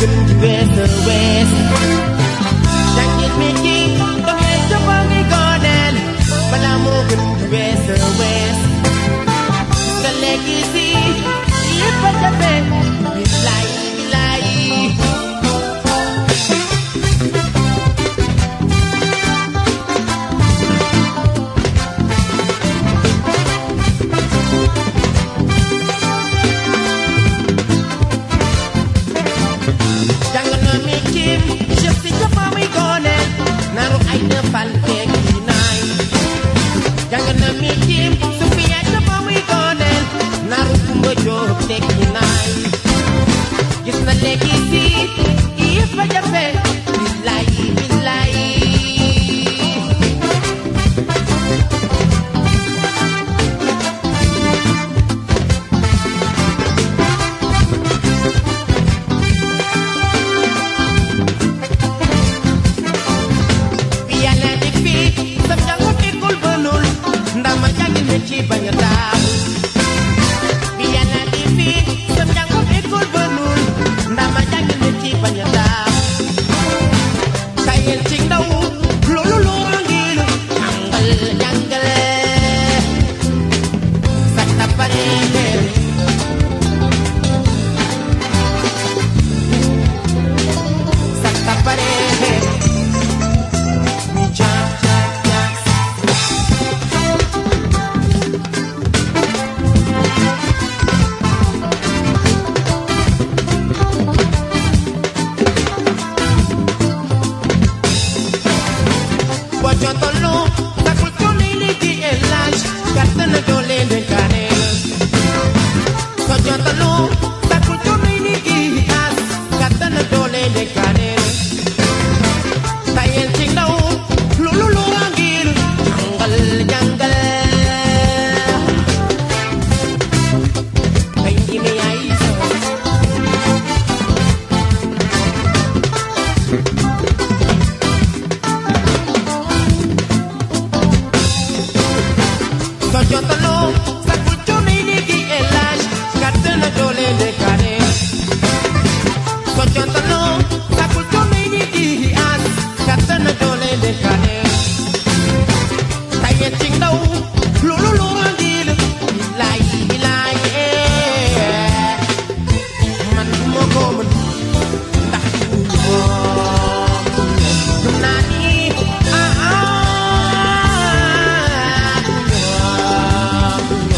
gën di wees a wees jàngil mi ci doxee ca fa ngi gooneel balaa moo gën di wees a wees nga léegi si lépp a jafe billaay billaay jàng na mi ci chef si ca fa muy gooneel naru ay defal teeg yi naay jàng na mi ci su fi yaay ca fa muy gooneel naru kumba jóob teeg yi naay gis na léegi si yëpp a jafe billaay billaay bi yàlla di fii sam jàngu école ba nul ndax ma jàngil ma ci bañ a daaw bi yàlla di fii sam jàngu école ba nul ndax ma jàngil ma ci bañ a daaw tayel ci ndaw loolu loolu ngir jàngal jàngale sa tapare sa tapare mi ja ja ja boo jotoloo takul coono yi di élage gàtt na doole ndénkaane soo jotoloo takul coono yi di as gàtt na doole ndénkaane tayel ci ndaw loolu lu waa ngir jàngal jàngal ay njime yaay sa soo jotaloo sakul coono yi léegi élage gàtt na doole ndénkaane soo jotaloo sakul coono yi léegi as gàtt na doole ndénkaane tayet ci ndaw loolu lu andil bilaay bilaay eh. man du ma ko mën ndax du moom gëm naa ni ah ah du moom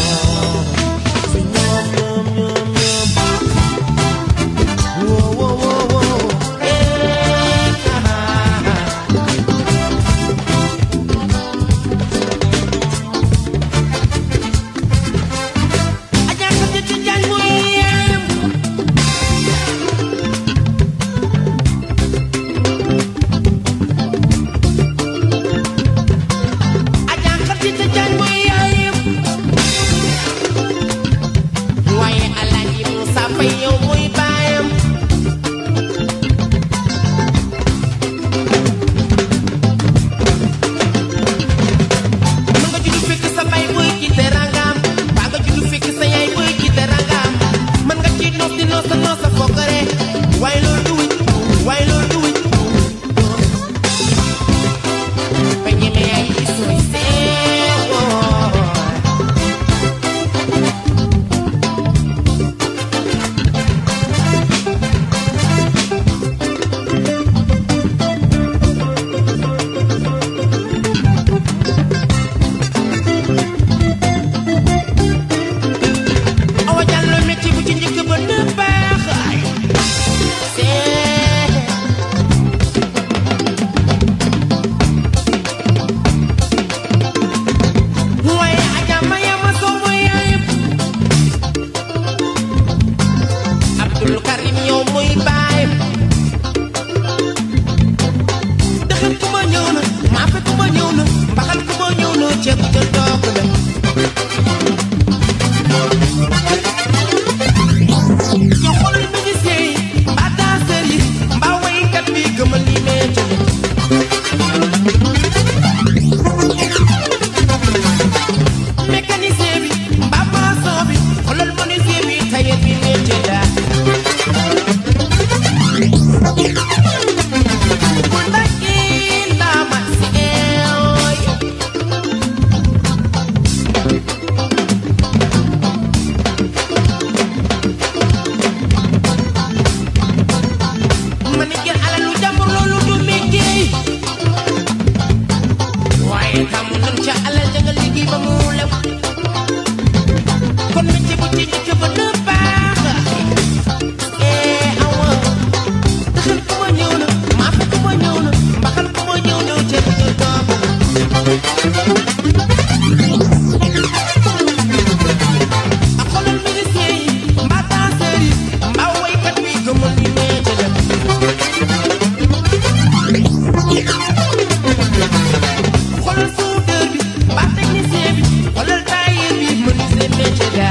métier la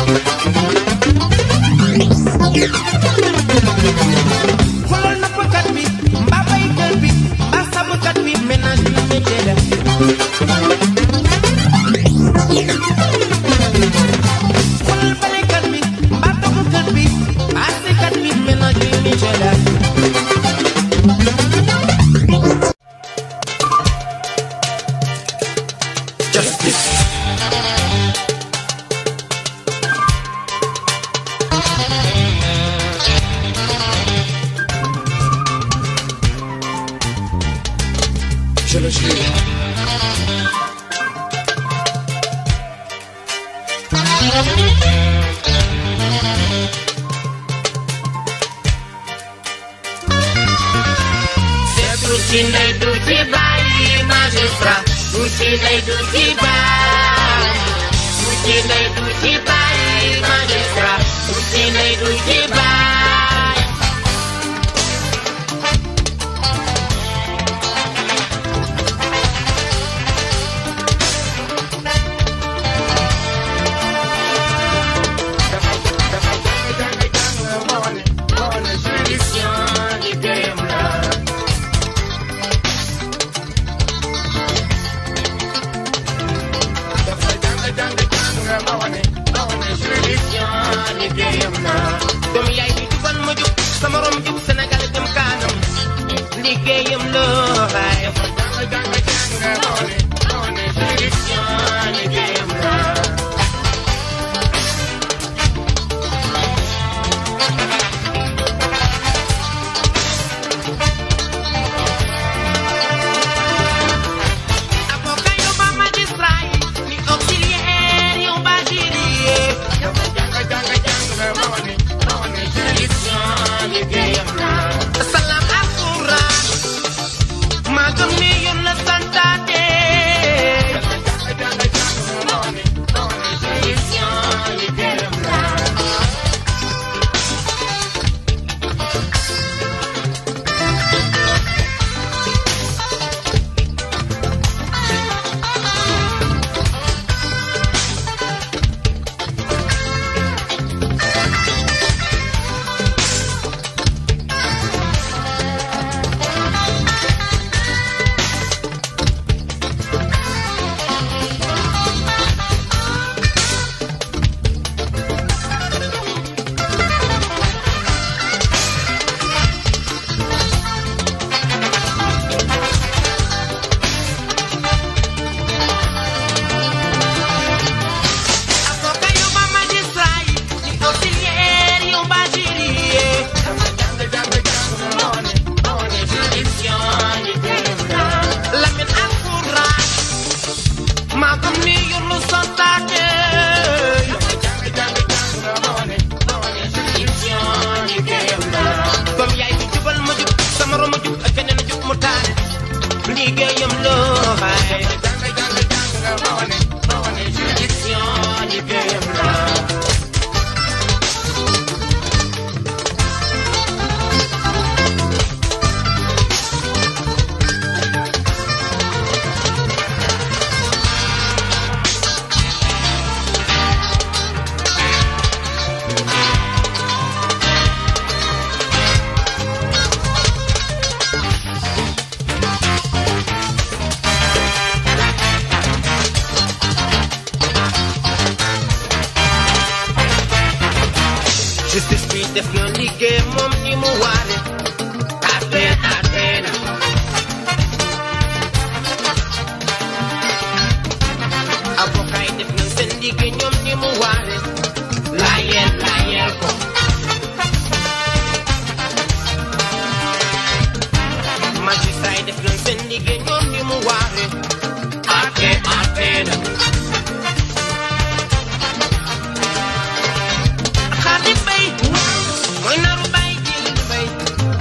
xoolal nappkat bi mbaa baykat bi mbaa sàmmkat bi ménage bi métier la xoolal balekat bi mbaa toggkat bi mbaa sekat bi ménage bi métier la Justice. Je le jure. du ci ndey du ci bàyyi magistrat du ci ndey du ci bàyyi du ci ndey du ci bàyyi magistrat du ci ndey du ci bàyyi Juridiction liggéeyam la juridiction liggéeyam la doom yaay bi jubal ma jub sama rom jub Sénégal jëm kanam liggéeyam la waaye juridiction liggéeyam la avocat yow ba magistrat yi ni auxiliaire yow ba jury juridiction liggéeyam la salaam alquran maa gëm ni yoon la santaate juridiction liggéeyam la avocat yow ba magistrat yi ni auxiliaire yow ba jury juridiction liggéeyam la Lamine alquran maa gëm ni yoon la santaate juridiction liggéeyam la comme yaay bi jubal ma jub sama rom ma jub ak keneen jub mu taane liggéeyam la waaye juridiction liggéeyam la justice bi def na liggéey moom ni mu waare atte atte na avocat yi def nañ seen liggéey ñoom ni mu waare laayeel laayeel ko magistrat yi def nañ seen liggéey ñoom ni mu waare atte atte na xaali bay mooy naru bay jili bay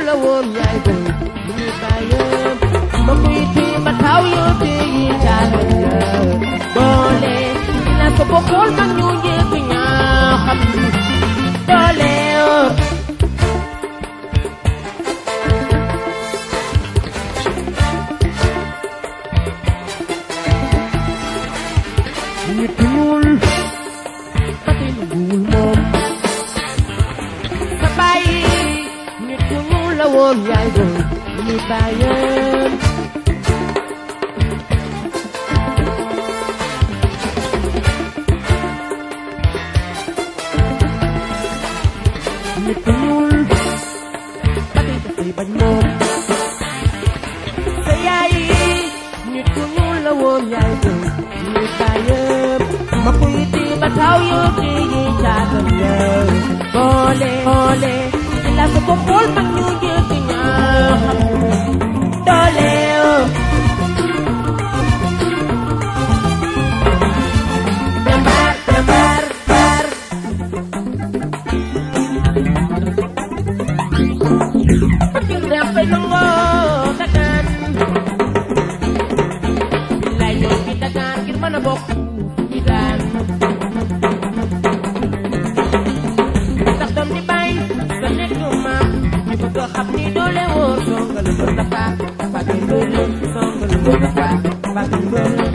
la woon yaay boy bu ñu bàyyam ma kuy tii ba taw yoo tii yi caatam ya doole la ko bokkul mag ñu njëkk ñaa xam doole nit ku ñuul ba tey nanguwul moom sa bàyyi nit ku ñuul la woon yaay doon ñu bàyyam nit ku ñuul ba tey dafay bañ moom sa yaay nit ku ñuul la woon yaay doon ñu bàyyam ma kuy ti ba taw yoo ti yi caatam ya boole boole ci la ko bokkul mag ñu jëkk ñaa xam doole jambar jambar bar dafay nangoo dagaan billaay ñoo fi dagaan ngir mën a bokk ci daan ndax doom di bàyyi sa nekk maam ñu bëgg a xam ni doole wóor songal mbër dafa fàtte mbër la songal mbër dafa fàtte mbër la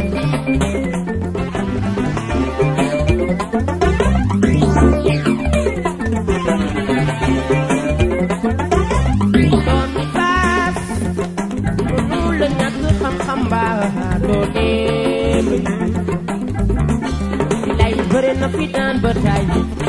doom di baas mënu la ñàkk xam-xam mbaa doo dem lay bëre na fi daan ba tay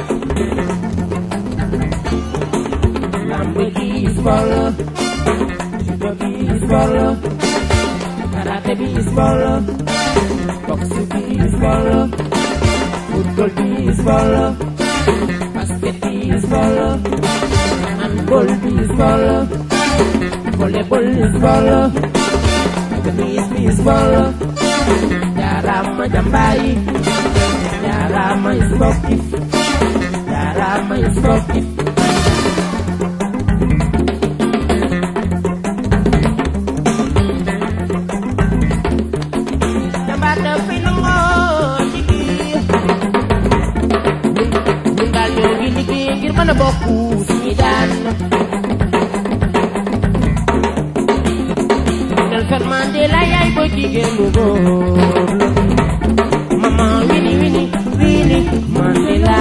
lamb ji sport la judo bi sport la karate bi sport la boxe bi sport la football bi sport la basket bi sport la handball bi sport la volleyball sport la tennis bi sport la jaarama jambayi jaarama sportif jaarama sportif jambaar dafay nangoo liggéey ñun daal ñoo ngi liggéey ngir mën a bokk suñu daan Nelson Mandela yaay booy jigéen bu góor la mama wini wini wini Mandela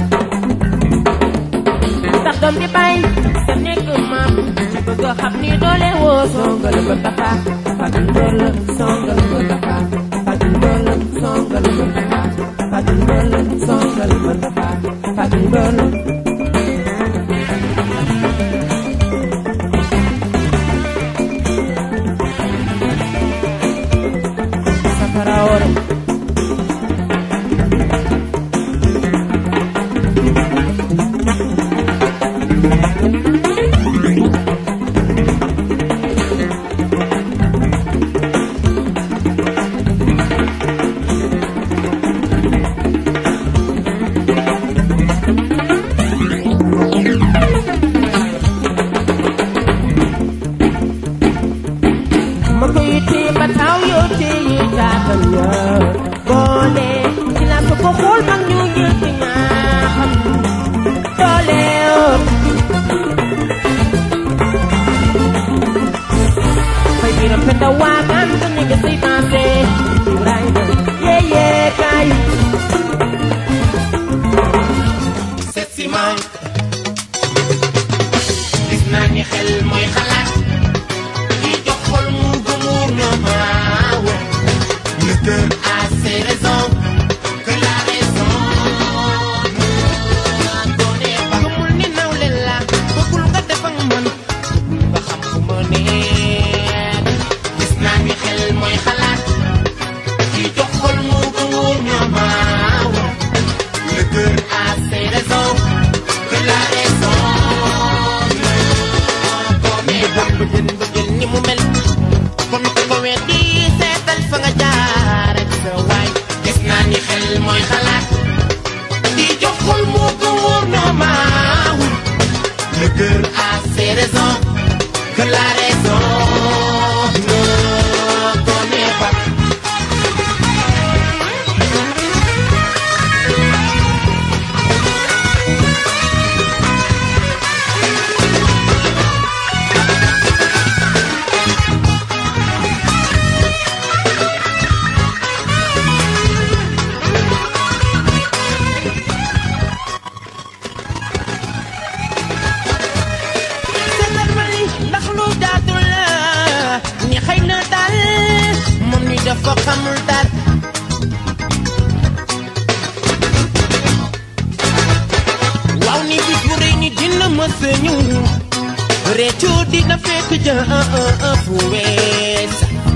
ndax doom di bàyyi sa nekk maam ci bëgg a xam ni doole woo songal ba tafa fagil mbër la songal ba tafa fagil mbër la songal ba tafa fagil mbër la songal ba tafa fagil mbër la safara ore ma koy téye ba taw yoo téye jaatam ya boole ci la ko ko xool mag ñu njëkk ñaa xam doole fay biram penda waagaan sa ni nga say maase Ibrahima yee yee kaay seet si ma gis naa ni xel mooy xalaat ki jox xol mu gëmuur na maaw le cœur a ses raisons que la raison ne connaît pas gëmul ni nawle la bëggul nga def ak man nga xam fu ma nekk gis naa ni xel mooy xalaat ki jox xol mu gëmuur na maaw le cœur a ses raisons que la raison ne connaît pas bëggeen bëggeen ni mu mel kon ko ko weddi seetal fa nga jaar ak sa waay gis naa ni xel mooy xalaat di jox xol moo ko wóor na maawul le cœur a ses raisons que la raison ne connaît pas. seetal ma li ndax lu jaatu la ni xëy na daal moom ni dafa xamul daal waaw ni bis bu rëy ni dina mës a ñëw réccu dina fekk ja fu wees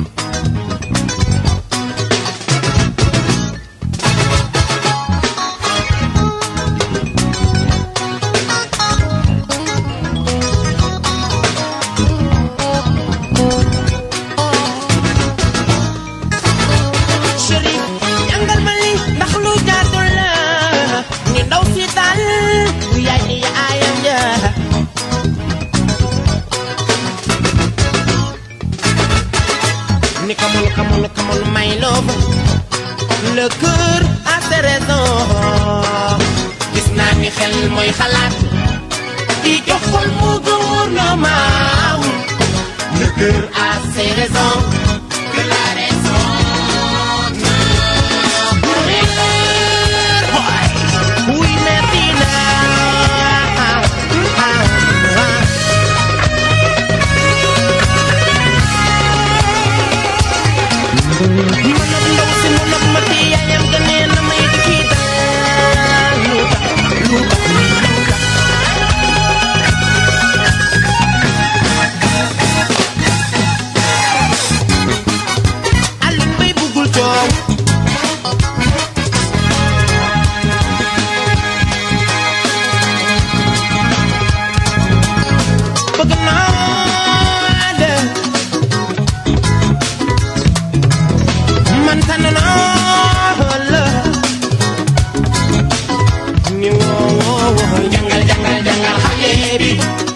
chéri jàngal ma li ndax lu jaatu la ni ndaw si daal yaay ni yaayam ja ni come on come on come on my love le cœur a ses raisons gis naa ni xel mooy xalaat di jox xol mu gouvernement le cœur a ses raisons que la raison ne connaît pas. oui merci na manab ndaw si mu nab ma ti yaayam ga nee na may di kii daal lu tax lu tax lu tax Alioune Mbaye buggul coow bëgg naa de man tànn naa la ni woo woo woo jangal jangal jangal xale bi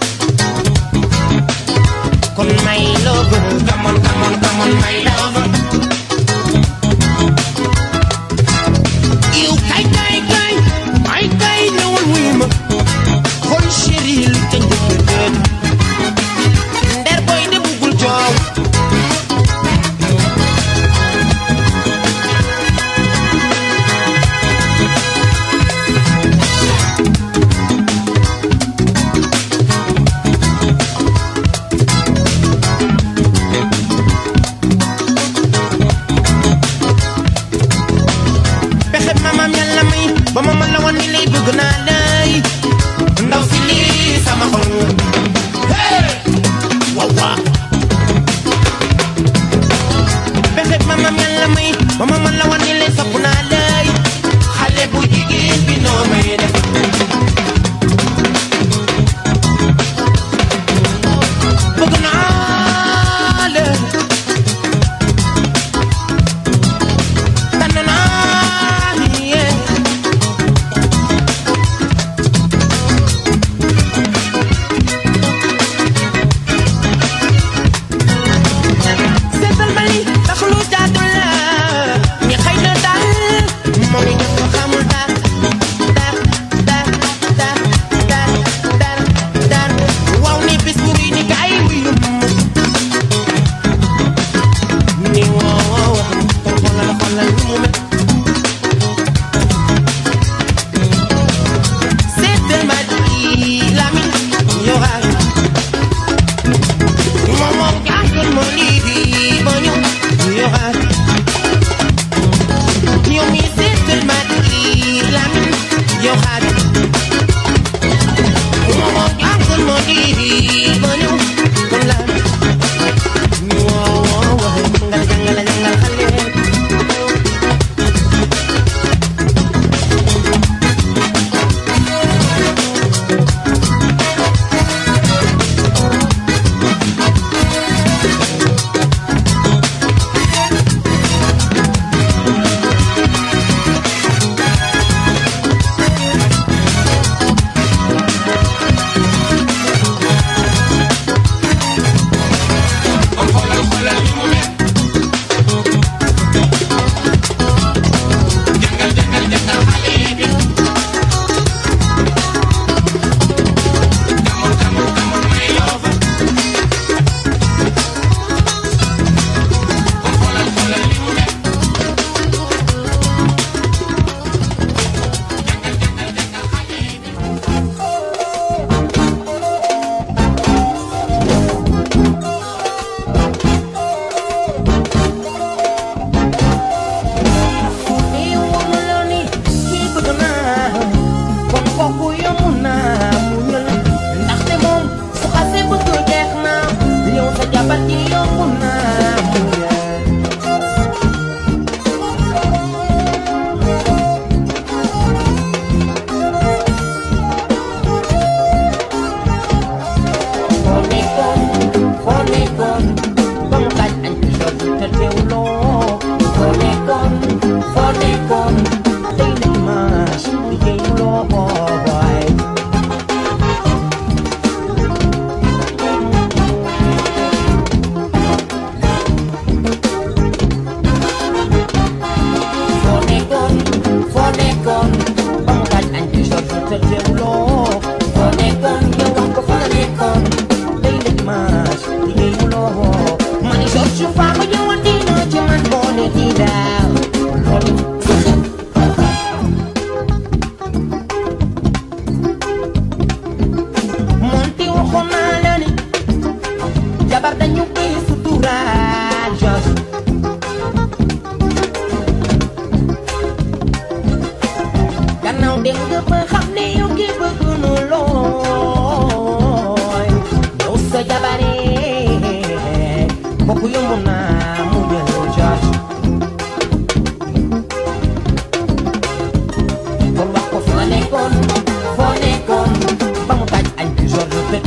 kon may love come on come on come on my love yow kay kay kay ay kay ñëwal wuy ma xool chéri lu ca njëkk dëdd nder boy de buggul coow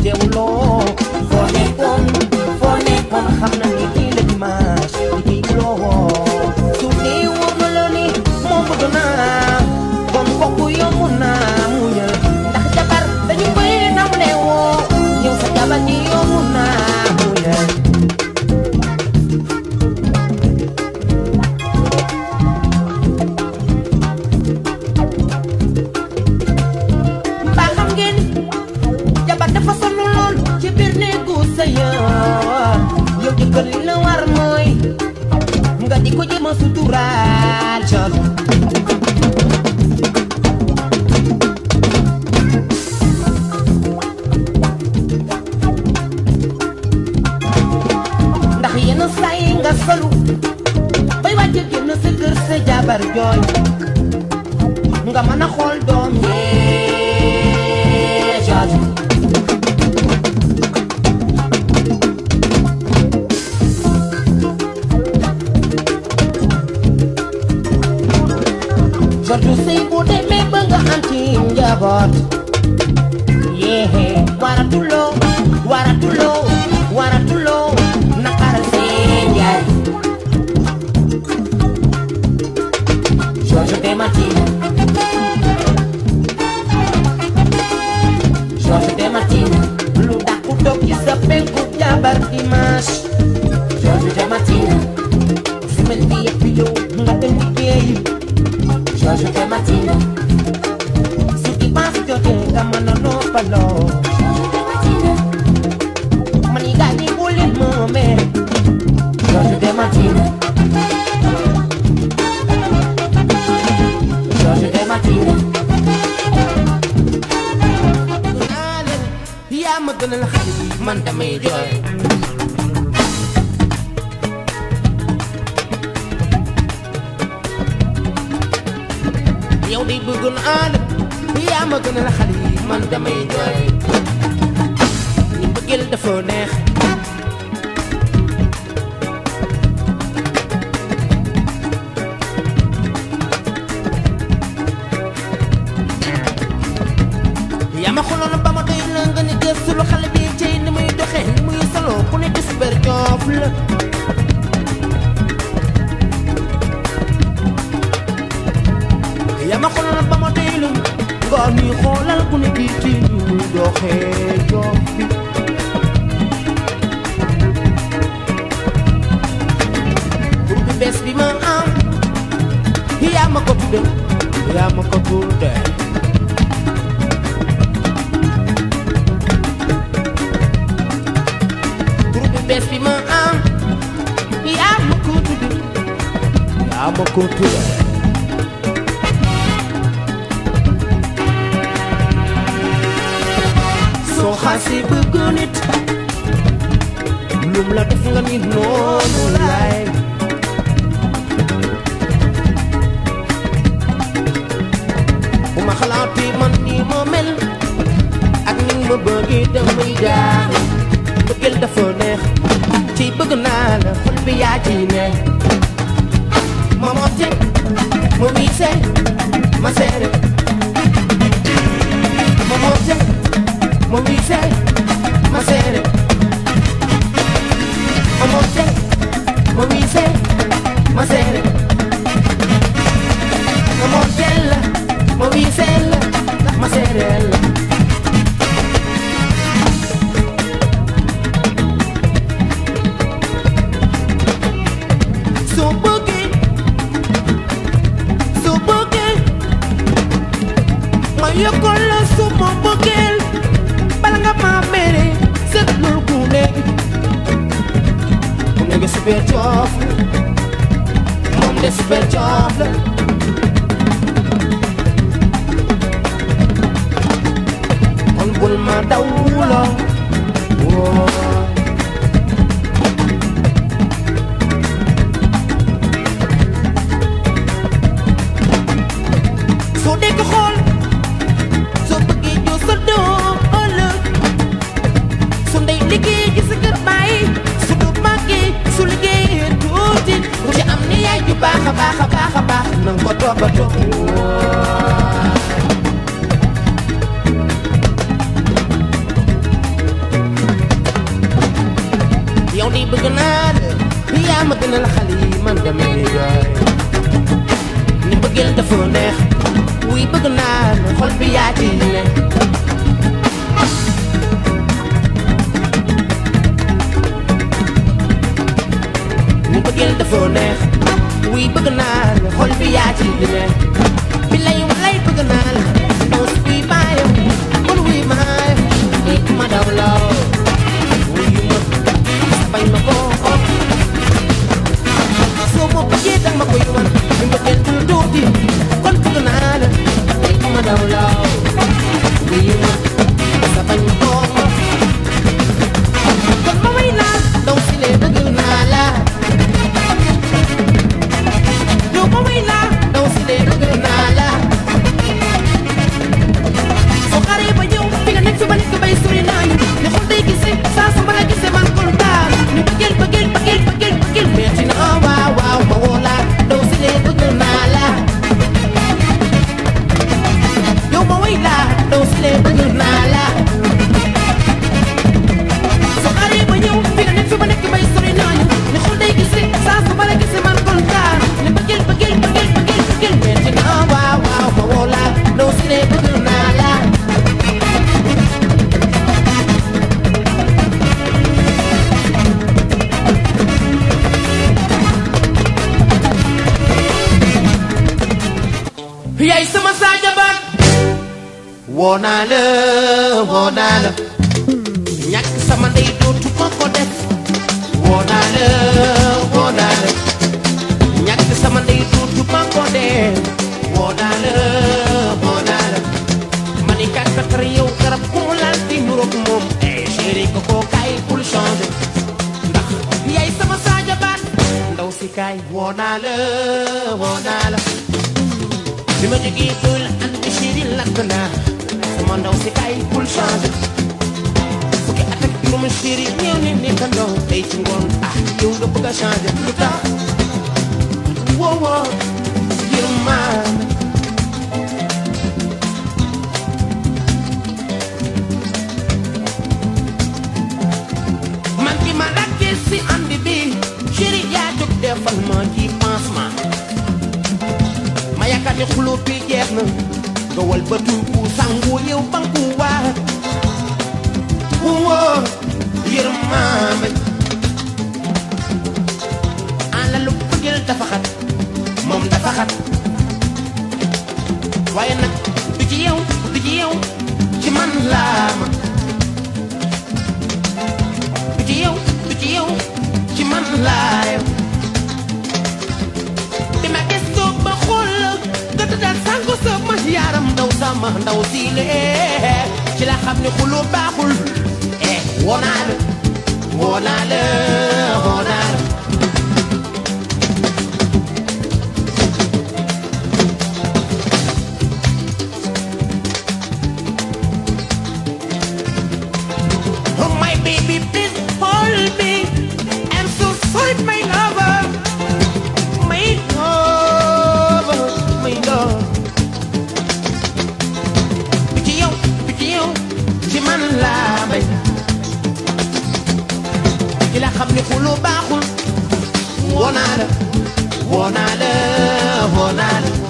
teewuloo foo nekkoon foo nekkoon xam na ni kii la dimanche liggéeyuloo su dee wóor na la ni moom bëgg naa kon kooku yomb naa muñal ndax jabar dañu koy nawle woo yow sa jabar ji yomb naa muñal mbaa xam ngeen jabar dafa sonn lool ci biir néegu sëyam yow jëkkër li la war mooy nga di ko jéem a suturaal cos ndax yenn saa yi nga solu bay wàcc génn sa kër sa jabar jooy nga mën a xool doom yee cos Jordu sëy bu demee ba nga am ci njaboot yee waratuloo waratuloo waratuloo naqaral seen yaay George de Martina George de Martina lu dàqu toog ci sa penku jabar dimanche George de Martina semaine bi yëpp yow nga dem liggéeyi George de Martina su dimanche jotee nga mën a noppaloo man yi gaa ñi bu leen moomee George de Martina George de Martina yaa ma gënal xale yi man damay jooy yow di bëgg naa la yaa ma gënal xale yi man damay jooy ni bëggeel dafa neex yaa ma xooloon ba ma doy la nga ni gëstu lu xale bi cey ni muy doxee ni muy solo ku nekk super joof la yaa ma xooloon ba ma doy la nga ni xoolal ku nekk ci ni muy doxee joof bi tur bi bees bi ma am yaa ma ko tudde yaa ma ko tudde tur bi bees bi ma am yaa ma ko tudde yaa ma ko tudde soo xasee bëgg nit lum la def nga ni noonu laay bu ma xalaatee man nii ma mel ak ni ma bëggee damay jaax bëggeel dafa neex ci bëgg naa la xol bi yaa ci ne ma motte ma wiise ma seere ma motte ma wiise ma seere ma motte ma wiise ma seere ma mottella ma wiisella ma seerella soo bëggee soo bëggee ma yokkal la suma bëggeel bala nga ma mere seetlul ku nekk ku nekk super coof la moom de super coof la kon bul ma dawloo woo soo dégg xool soo bëggee joo sa doom ëllëg su ndey liggéey gi sa kër bàyyi su du màggee su liggéeyee tuuti ku ci am ni yaay ju baax a baax a baax a baax nanga ko toppatoo bëgg naa la yaa ma gënal xale yi man damay jooy ni bëggeel dafa neex wuy bëgg naa la xol bi yaa ci ne ni bëggeel dafa neex wuy bëgg naa la xol bi yaa ci ne bi lay walay bëgg naa la ndaw si kuy bàyyam kon wuy maayam ni ma daw law wuy ma bañ ma ko soo ma bëggee danga ma koy wan ni mbëggeel dul tuuti kon bëgg naa la ni ma daw law wuy ma sa bañ ma ko kon ma way naa ndaw si lee bëgg naa la yow ma way naa ndaw si lee bëgg naa la soo xaree ba ñëw fi nga nekk fi ma nekk bay sori naa ñu ne xol day gisee saa su ma la gisee man kontaan ni bëggeel bëggeel bëggeel bëggeel bëggeel metti na waaw waaw ma woo la ndaw si lee bëgg naa la yow ma way la ndaw si lee bëgg naa la soo xaree ba ñëw fi nga nekk fi ma nekk bay sori naa ñu ne xol day gisee saa su ma la gisee man kontaan ni bëggeel bëggeel bëggeel bëggeel bëggeel metti na waaw waaw ma woo la ndaw si lee bëgg naa la yaay sama Sadio Ba woo naa la woo naa la ñàkk sama ndey dootu ma ko def woo naa la woo naa la ñàkk sama ndey dootu ma ko def woo naa la woo naa la ma ni kat fekkar yow garab ku mu laal di nuroog moom eh chéri ko koo kaay bul changer ndax yaay sama Sadio Ba ndaw si kaay woo naa la woo naa la bi ma jógee tool ànd bi chéri lakk naa sama ndaw si kaay bul changer fukki at ak juróom chéri ñëw ne nekkandoo tey ci ngoon ah yow nga bëgg a changer lu tax woo woo yërmaan man bi ma lakkee si ànd bi chéri yaa jóg defal ma ci pansement ma yaakaar ne xuloo bi jeex na nga wal ba tuubu sangu yow banku waa woo yërmaame àlla lu bëggeel dafa xat moom dafa xat waaye nag du ci yow du ci yow ci man laa ma du ci yow du ci yow ci man laa yow bi ma gëstoo ba xool la nga tëddal sànko sama yaram ndaw sama ndaw siile ci la xam ne xuloo baaxul eh woo naa la woo naa la woo naa la Oh my baby, please hold me. I'm so sorry, my lover. My lover, my love. Bi ci yow, bi ci yow, ci man laa bay. Ci la xam ne xuloo baaxul. Woo naa la, woo naa la, woo naa la.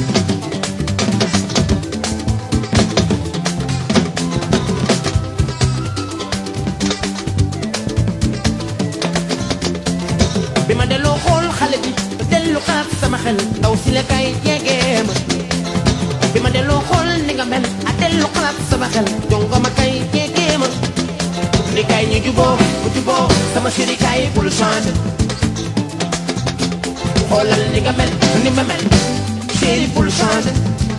bi ma delloo xool xale bi dellu xalaat sama xel ndaw si la kay jegee ma bi ma delloo xool ni nga mel a dellu xalaat sama xel jongo ma kay jegee ma ni kay ñu juboo bu juboo sama chéri kay bul changer xoolal ni nga mel ni ma mel chéri bul changer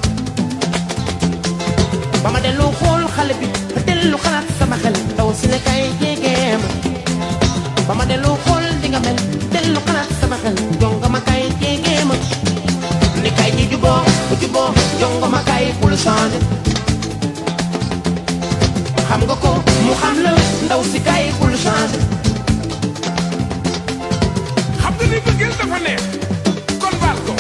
ba ma delloo xool xale bi dellu xalaat sama xel ndaw si la kay jegee ma ba ma delloo xool di nga mel dellu xalaat sama xel jongo ma kay jegee ma ni kay ñi juboo bu juboo jongo ma kay bul changer xam nga ko mu xam la ndaw si kay bul changer xam nga ni bëggeel dafa neex kon baal ko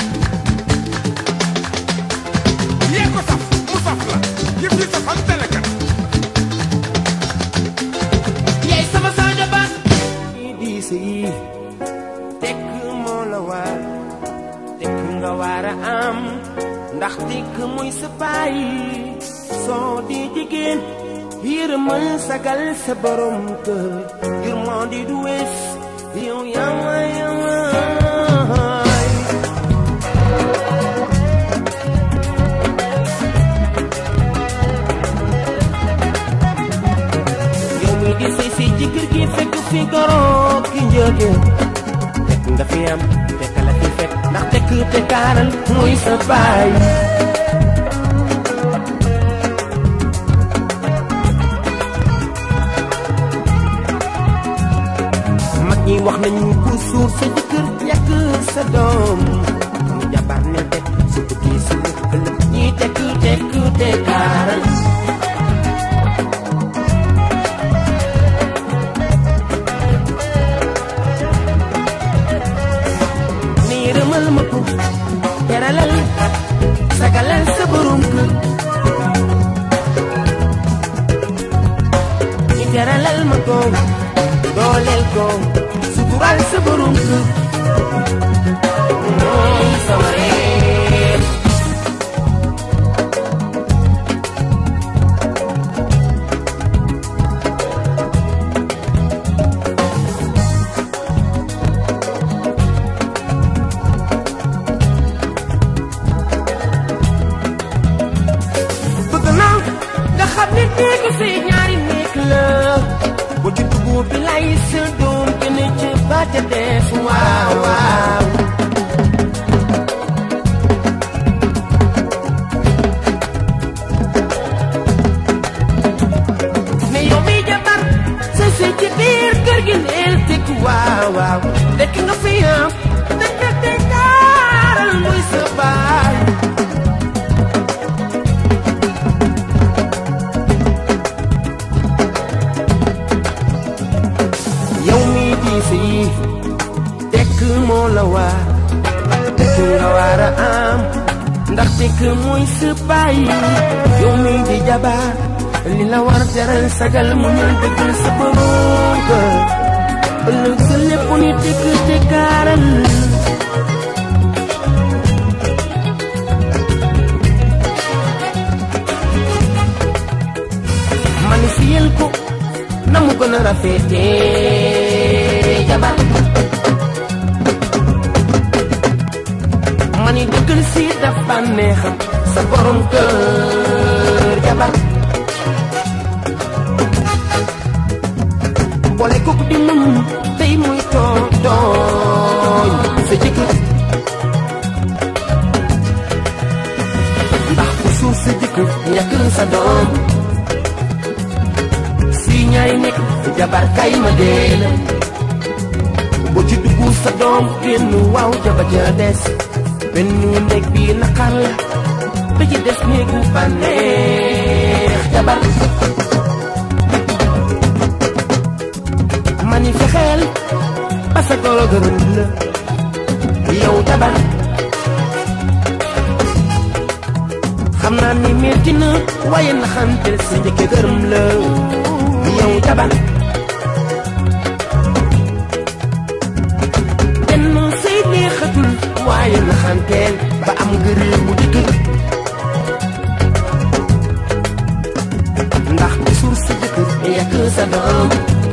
yee ko saf mu saf la yëf yi safal telekat yaay sama Sadio Ba di sëy tekk moo la war tekk nga war a am ndax tekk muy sa baay soo di jigéen yërëmal sagal sa borom kër yërmande du wees yow yama yamaay yow mi di sëy si ci kër gi fekk fi goro ki njëge fekk nga fi am fekk la fi fekk ndax tekk te kaaral muy sa baay mag ñi wax nañu ku suur sa jëkkër yàq sa doom mu jabar ne tekk su tukki su ëllëg ñi tekk tekk te kaaral ni yërëmal ma ko teralal sagalal sa borom kër ni teralal ma ko dooleel ko sutural sa borom kër mooy sama reer bëgg naa nga xam ne néegu si ñaari néeg la bu ci dugub bi lay sa doom gën a ci ba ca des waaw waaw ne yow mi jabar sa si ci biir kër gi neel teg waaw waaw dekk nga fi am dekk te daaral muy sa baay yow mi di sëy tekk moo la waar tekk nga war a am ndax tekk mooy sa baay yow mi di jabar li la war jaral sagal mu ñal dëggal sa borom kër ëllëg sa lépp ni tekk te kaaral man fiyel ko na mu gën a rafetee jabar mani dëggal si dafa neexam sa borom kër jabar boole kooku di muñ tey muy tooñ tooñ sa jëkkër ndax ku suuf sa jëkkër ñàkk sa doom si ñaari nekk jabar kay ma dee la boo ci dugg sa doom génn waaw jaba ja des benn néeg bi naqar la ba ci des néegu bànneex jabar mani fexeel ba sa goro gërëm la yow jabar xam naa ni metti na waaye naxante sa njëkke gërëm la yow jabar benn say neexatul waaye naxanteel ba am ngëree mu dëgg ndax di suur sa jëkkër yàq sa doom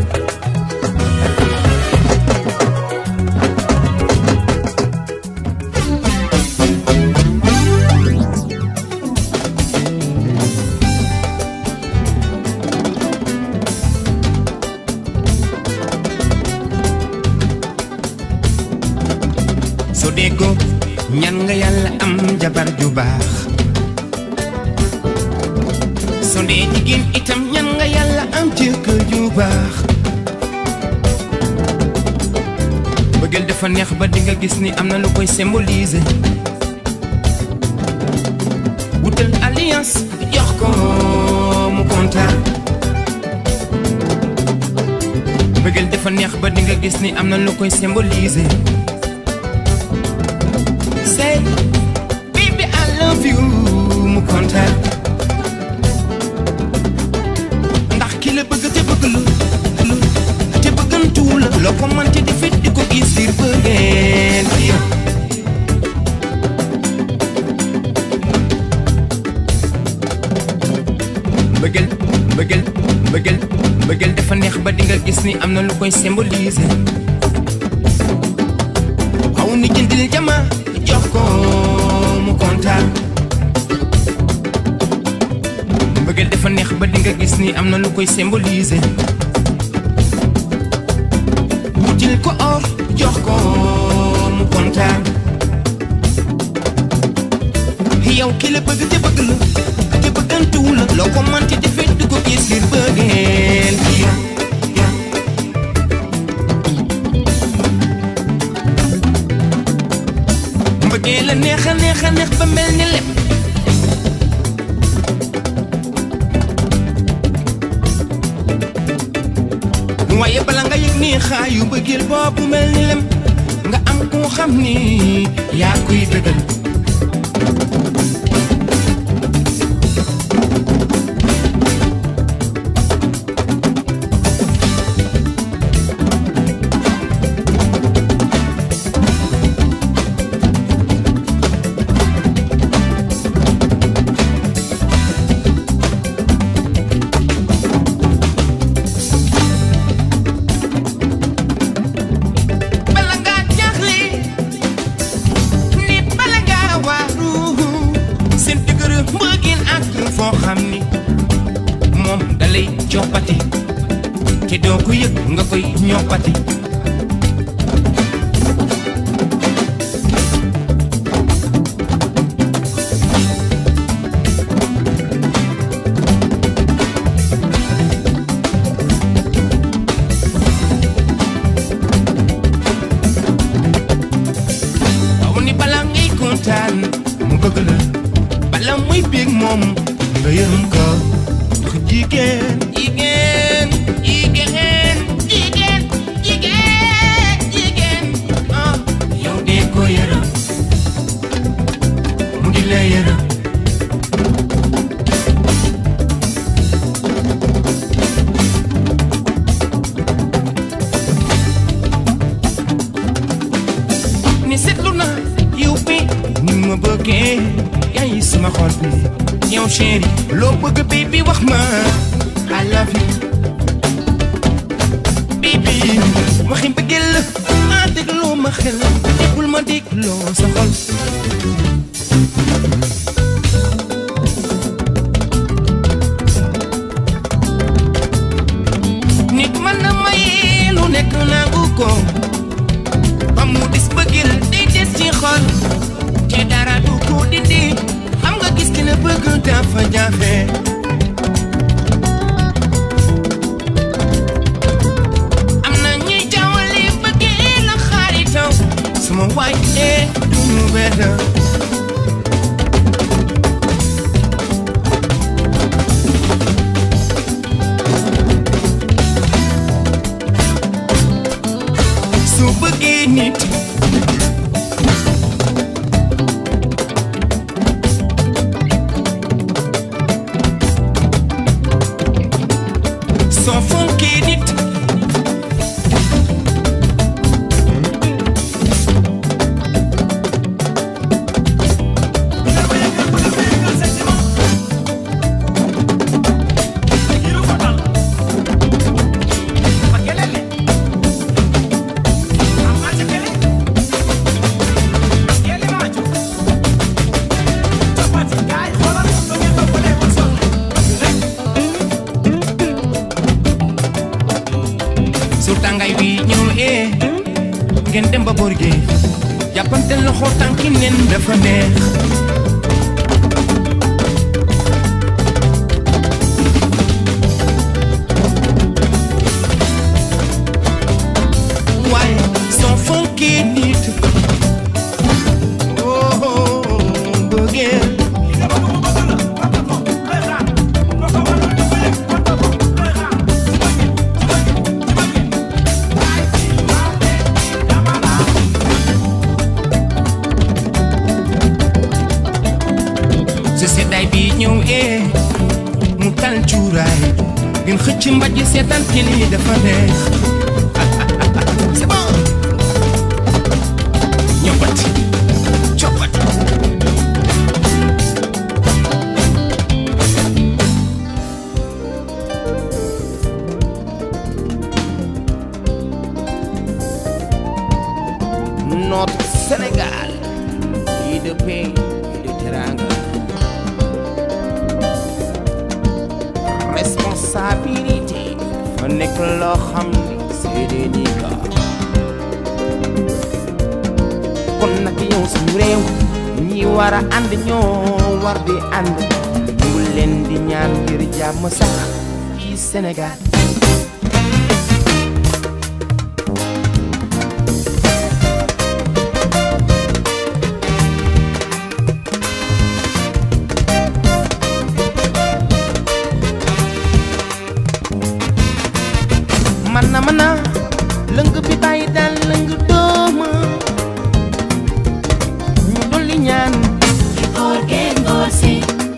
so dee ko ñan nga yàlla am jabar ju baax so dee jigéen itam ñan nga yàlla am jëkkër ju baax bëggeel dafa neex ba di nga gis ni am na lu koy symboliser wutal alliance jox ko mu kontaan bëggeel dafa neex ba di nga gis ni am na lu koy symboliser say baby I love you mu kontaan ndax ki la bëgg te bëgg lu lu te bëggantu la loo ko mënti di nga gis ni am na lu koy symboliser waaw ni jëndil jama jox ko mu kontaan mbëggeel dafa neex ba di nga gis ni am na lu koy symboliser wutil ko or jox ko mu kontaan yow ki la bëgg te bëgg la te bëggantuwu la loo ko manti defee dugg gis ngir bëggeel mbëggeel la neex a neex a neex ba mel ni lépp waaye bala nga yëg ni xaayu bëggeel boobu mel ni lem nga am koo xam ni yaa kuy bëggal bala ngaa jaaxle nit bala ngaa waaru seen dëgër mbëggeel ak foo xam ni moom dalay coppati te doo ko yëg nga koy ñoppati waaw ni bala ngay kontaan mu bëgg la bala muy bég moom nga yërëm ko ndax jigéen jigéen jigéen jigéen jigéen jigéen ah yow dee ko yërëm mu di la yërëm ni seetlu na yow bi ni ma bëggee yaay sama xol bi yow chéri loo bëgg baby wax ma I love you baby waxi bëggeel la ah dégloo ma xel déggul ma dégloo sa xol nit mën na maye lu nekk nangu ko ba mu dis bëggil day des ci xol te dara du ko dindi xam nga gis ki la bëgg dafa jafe am na ñuy jawale bëggee la xaaritaw suma waay dee du mu benn su bëggee nit soo fonkee nit su tàngaay wi ñëw ee ngeen dem ba boor gi jàppante loxo tànki nen dafa neex waaye soo fonkee nit oh bëggee su seddaay bi ñëw ee mu tal cuuraay ngeen xëcc mbaj seetaan télé dafa neex c'est bon ñoppati coppati notre Sénégal pays de paix et de teranga responsabilité fa nekk loo xam ni c'est délicat kon nag yow suñu réew ñi war a ànd ñoo war di ànd ñu ngi leen di ñaan ngir jàmm sax ci Sénégal man na man na lëng bi bàyyi daal lëng dooma ñu dolli ñaan góor gee ngóor si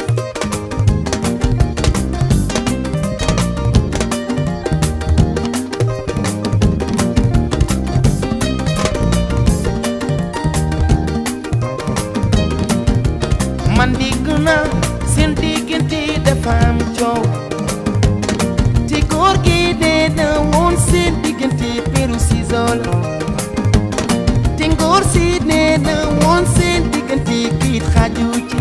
man dégg naa seen diggante dafa am coow te góor gi dee na woon seen diggante peru sisol te ngóor si nee na woon seen diggante kiit xaju ci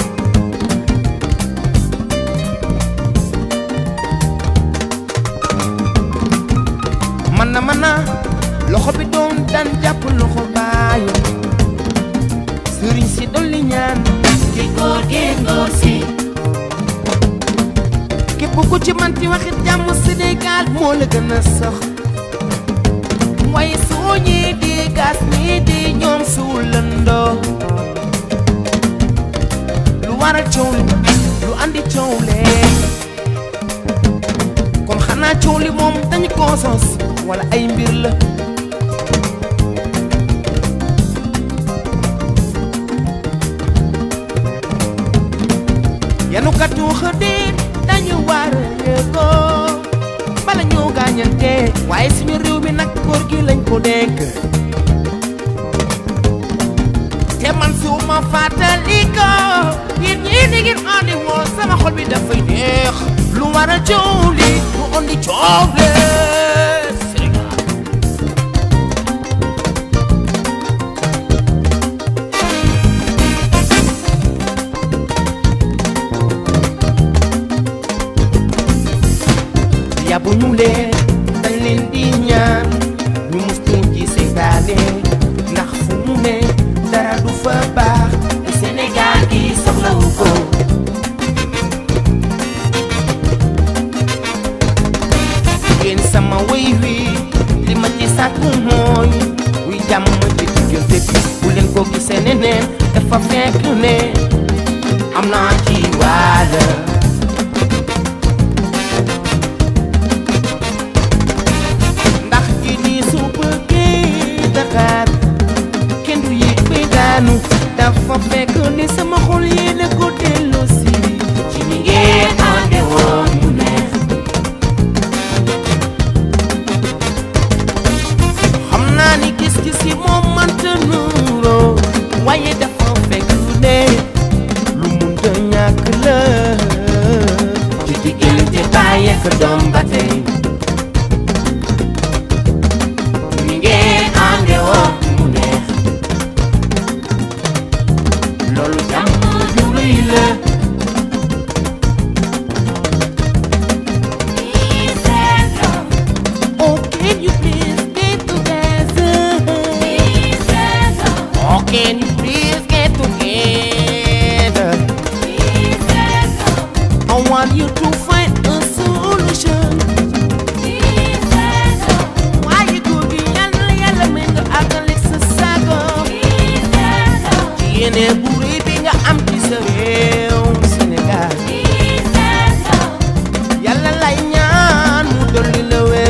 man na man na loxo bi doon daan jàpp loxo baayo sëriñ si dolli ñaan ki góor gee ngóor si képp ku ci manti waxit jàmm Sénégal moo la gën a sax waaye soo ñee di gas ñii di ñoom suulandoo lu waral coow li lu andi coow lee kon xanaa coow li moom dañu koo sos wala ay mbir la yanu katu xëdéet dañu war a yëgoo bala ñoo gaañante waaye suñu réew mi nag góor gi lañ ko dénk te man su ma fàttali ko yéen ñii di ngeen andi woon sama xol bi dafay neex lu war a coow li lu andi coow le Sénégal yabu ñu leen dañ leen di ñaan ñu mustu ci seytaane ndax fu mu ne dara du fa baax te Sénégal gi soxlawu ko yéen sama wéy wi li ma ci sàkku mooy wuy jàmm ci diggante bi bu leen ko gisee neneen dafa fekk ne am naa ci waala ndax ji ni su bëggee Dakar kenn du yéeg bay daanu dafa fekk ne sama xol yéen a ko delloo si ci ni ngeen ànde woon mu neex xam naa ni gis-gis yi moom mënta nuuroo waaye dafa fekk ne lu munta ñàkk la ci diggante baay ak doom ba tey ni ngeen ànde woon mu neex loolu jàmm ju rëy la Oh, can you please get together? Oh, can you please get together? I want you to find a solution. Why you could be yalla yalla mi nga àggale sa sago. Ci yéene bu rëy bi nga am ci sa réew Sénégal. Yàlla lay ñaan mu dolli la wér.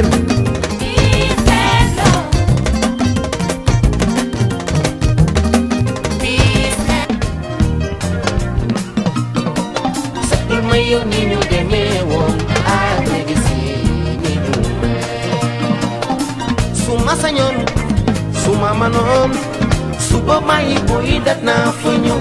Setul ma yow ni ñu demee woon ak léegi si ni ñu mel. su ma sañoon su ma manoon suba may boy dat naa fa ñëw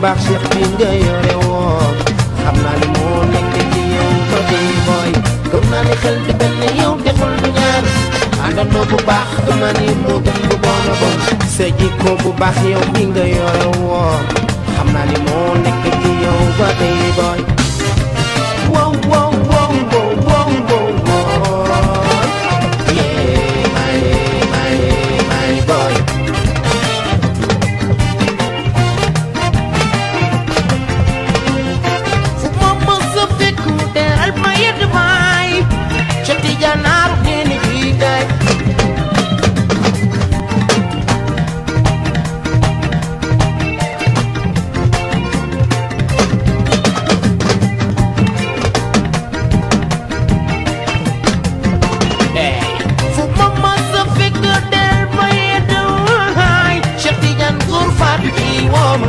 baax Cheikh bi nga yore woon xam naa ni moo nekk ci yow ba tey booy gëm naa ni xel di benn yow deful du ñaar àndandoo bu baax gëm naa ni moo gën bu bon a bon sa jikko bu baax yow bi nga yore woon xam naa ni moo nekk ci yow ba tey booy wow wow wow wow wow wow wow yeah my my my boy fu ma mës a fekk mu teral ma yedd maay ca tijanaaru neeni bii gaay fu ma mës a fekk del ma yedd maay ca tijan góor faatu ji wooma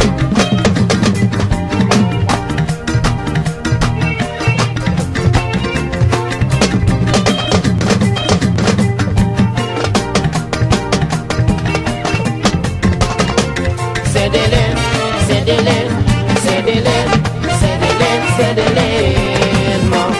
Séddee leen séddee leen séddee leen séddee leen séddee leen moom.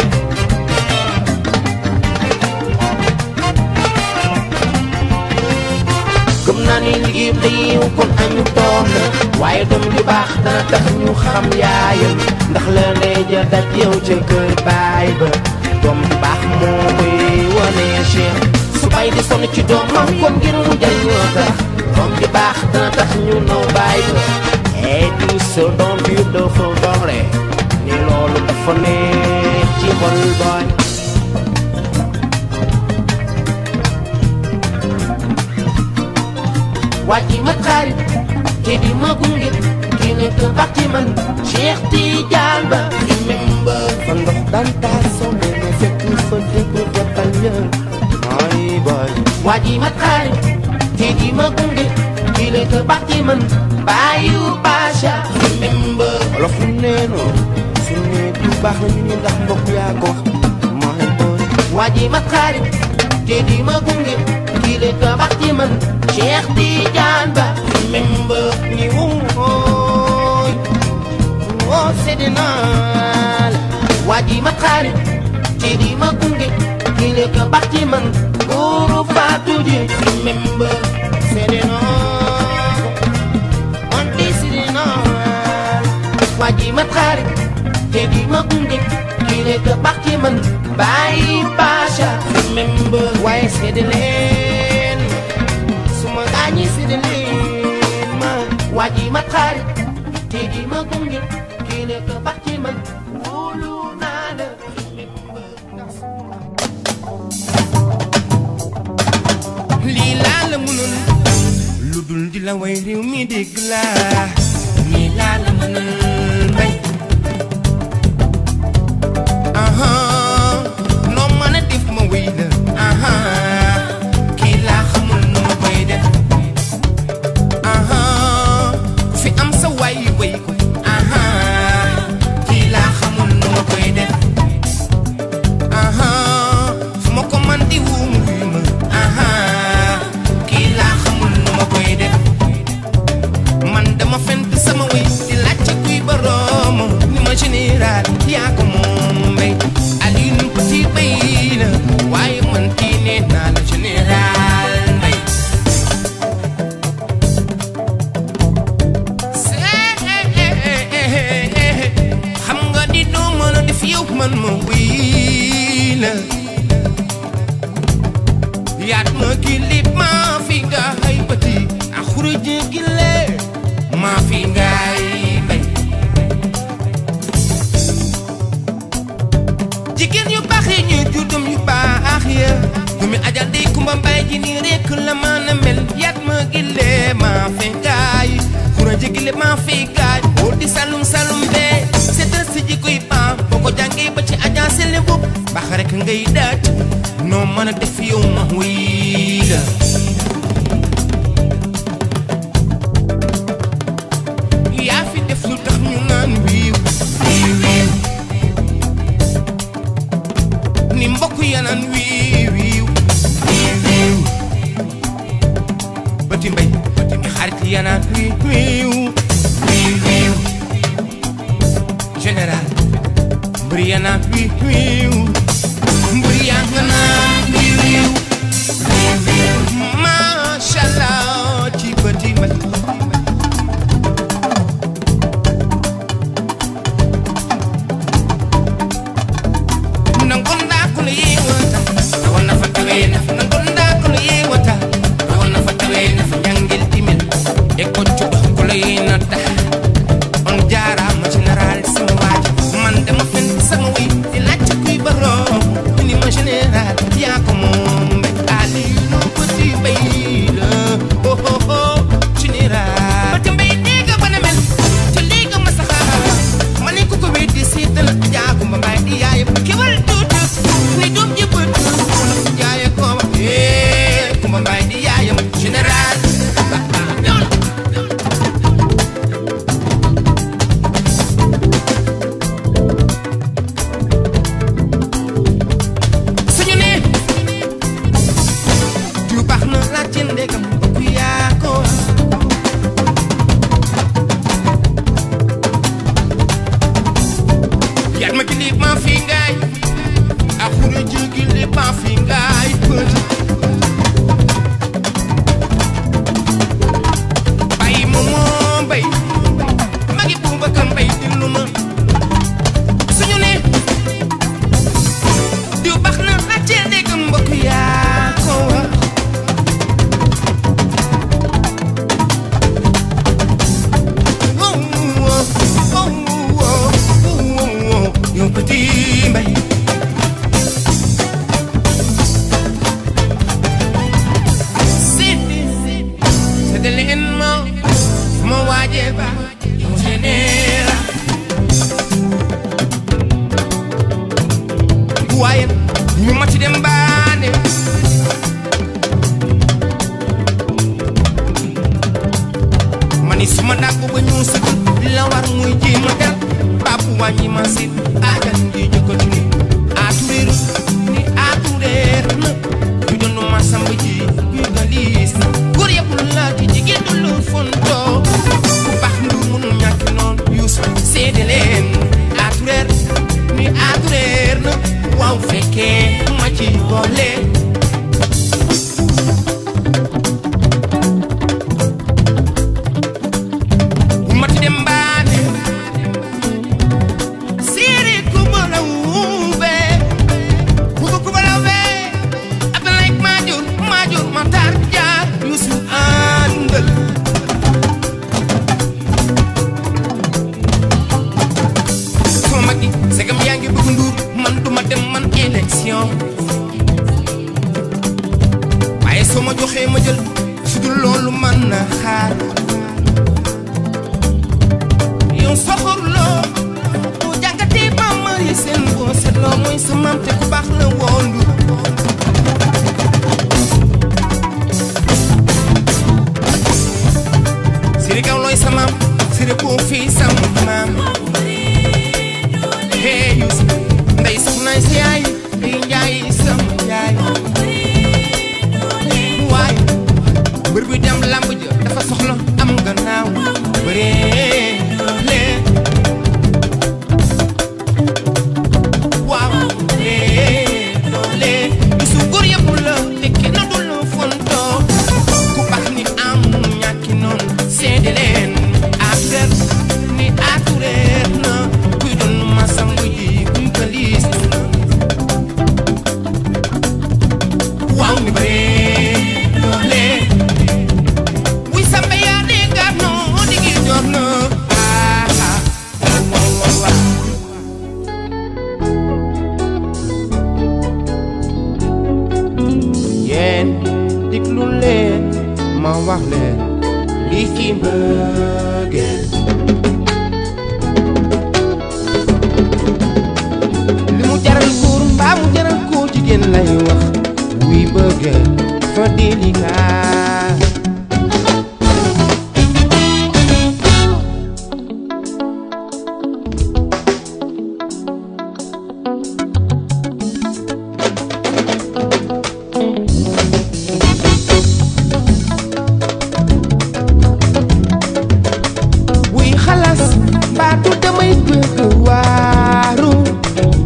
gëm naa ni liggéey bi yiw kon añu toog na waaye doom ju baax dana tax ñu xam yaayam ndax la ndey ja daj yow ca kër baay ba doom ju baax moo koy wane Cheikh su bay di sonn ci doomam kon ngir mu jariñoo tax doom ju baax dana tax ñu naw baay ba et tout ce dont you dafa doore ni loolu dafa neex ci xol booy wàcci ma xarit te di ma gunge ki nekk baax ci man Cheikh Tidiane Ba remember fa ndox daan taa sonne ma fekk fa dëgg defal ñër ay boy wàcci ma xarit te di ma gunge ki nekk baax ci man bàyyu Bacha remember olof lu neeno su ne du baax na ñu ni ndax mbokk yaa ko wax my boy wàcci ma xarit te di ma gunge ki nekk baax ci man Cheikh Tidiane Ba remember ni wooy woo sedi naa la waa ji ma xarit te di ma gunge ki nekk baax ci man góoru Fatou ji remember sedi naa on di sedi naa waa ji ma xarit te di ma gunge ki nekk baax ci man bàyyi Bacha remember waaye sedi leen suma gaañi sedi leen ma waa ji ma xarit te di ma gunge ki nekk baax ci man wóolu naa la lii laa la mënul lu dul di la way réew mi dégg la lii laa la mënul bay aha noo mën a def ma wéy la aha kii laa xamul nu ma koy def aha fi am sa waay way ko aha kii laa xamul nu ma koy def aha fu ma ko man di wuum wuy ma aha kii laa xamul nu ma koy def man dama fent sama way di laajte kuy boroom ni ma général yaa ko moom mbay Alioune Petit bay la waaye man kii nee naa la général mbay xam nga di doo mën a def yow man ma wii la yaat ma kilip maa fi ngaay bëti a xurëjë gile maa fi ngaay bay jigéen yu baax yi ñuy juddum yu baax ya dumi ajal di kumba mbay ji ni rekk la mën a mel yaat ma gile maa fi ngaay xurëjë gile maa fi ngaay wóor di salum salum bee seetal si jikoy baax boo ko jàngee ba ci ajaa sele bopp baax rek ngay daaj noo mën a def yow ma wii la yaa fi def lu tax ñu naan wiiw wiiw wiiw ni mbokk ya naan wiiw wiiw wiiw wiiw bëti mbay bëti mbay xarit ya naan wiiw wiiw wiiw wiiw Brianna wiiw wiiw Brianna wiiw wiiw Masha Allah ci bëti ma nangonda kono yewata wonna fatawe nafa nangonda kono yewata wonna fatawe nafa jangel timel e koccuɗo kolo yinata on jarama général sama waji man dama fen sama wi di lacce kuy baro ni ma général ya ko mom be ali no petit bayla ho ho ho général bati mbay diga bana mel ci liga ma saxa mani ko ko weddi seetal jaagu ma mbay di yaay kewal tuutu ni dum ji bët wala fu jaaye ko eh ko ma mbay di yaayam général ba ba ñol suñu ne du baax na la ci ndegam ku yaa ko yaat ma gili ma fi ngaay a xuru ji gili ma fi ngaay bët bay ma moo bay magi buuba kan bay dillu ma suñu ne diw baax na laajte dégg mbokk yaa ko wax Oh, oh, oh, oh, oh, oh, yow petit mbay Sidi Sidi leen ma ma waajee ba yow général waaye ñu ma ci dem baane mani suma dàggu ba ñu sëgg la war muy jéem a del baabu wàññi ma sit aajan di jëkkatu ni aatureer ni aatureer na ñu doon ma samba ji yu galiis na góor yëpp la di jigéen du lu fontoo ku baax ndu mënu ñàkk noonu yuusu seede leen aatureer ni aatureer na waaw fekkee ma ci boole bu ma ci dem baane siiri ku bala wuube kuku ku bala wee Abdoulaye Madior Madior Matar Jaar Yuusu àndal sama mag yi segam yaa ngi bëgg nduur man duma dem man élection waaye soo ma joxee ma jël su dul loolu man na xaar yow soxorloo bu jàngatee ba mari seen boo seetloo mooy sa maam te ku baax la woondu siri gaw looy sa maam siri koo fii sa maam hey yus ndey soxnaay sa yaay di njaay sama yaay waaye mbër bi dem lamb ja dafa soxla am gannaaw bëree lee waaw lee lee bisu góor yëpp la te kenn du la fontoo ku baax ni am ñàkki noonu seede leen affaire ni atureer na kuy doon ma sangu ji kuy galiis na waaw ni bëree doole wuy samba yaa di gar noo digi jox na ah ah waaw waaw waaw yéen diglu leen ma wax leen li ci mbëggeel li mu jaral góor mbaa mu jaral ko jigéen lay wax wuy bëggeel fa délicat wuy xalas baatu damay bëgg waaru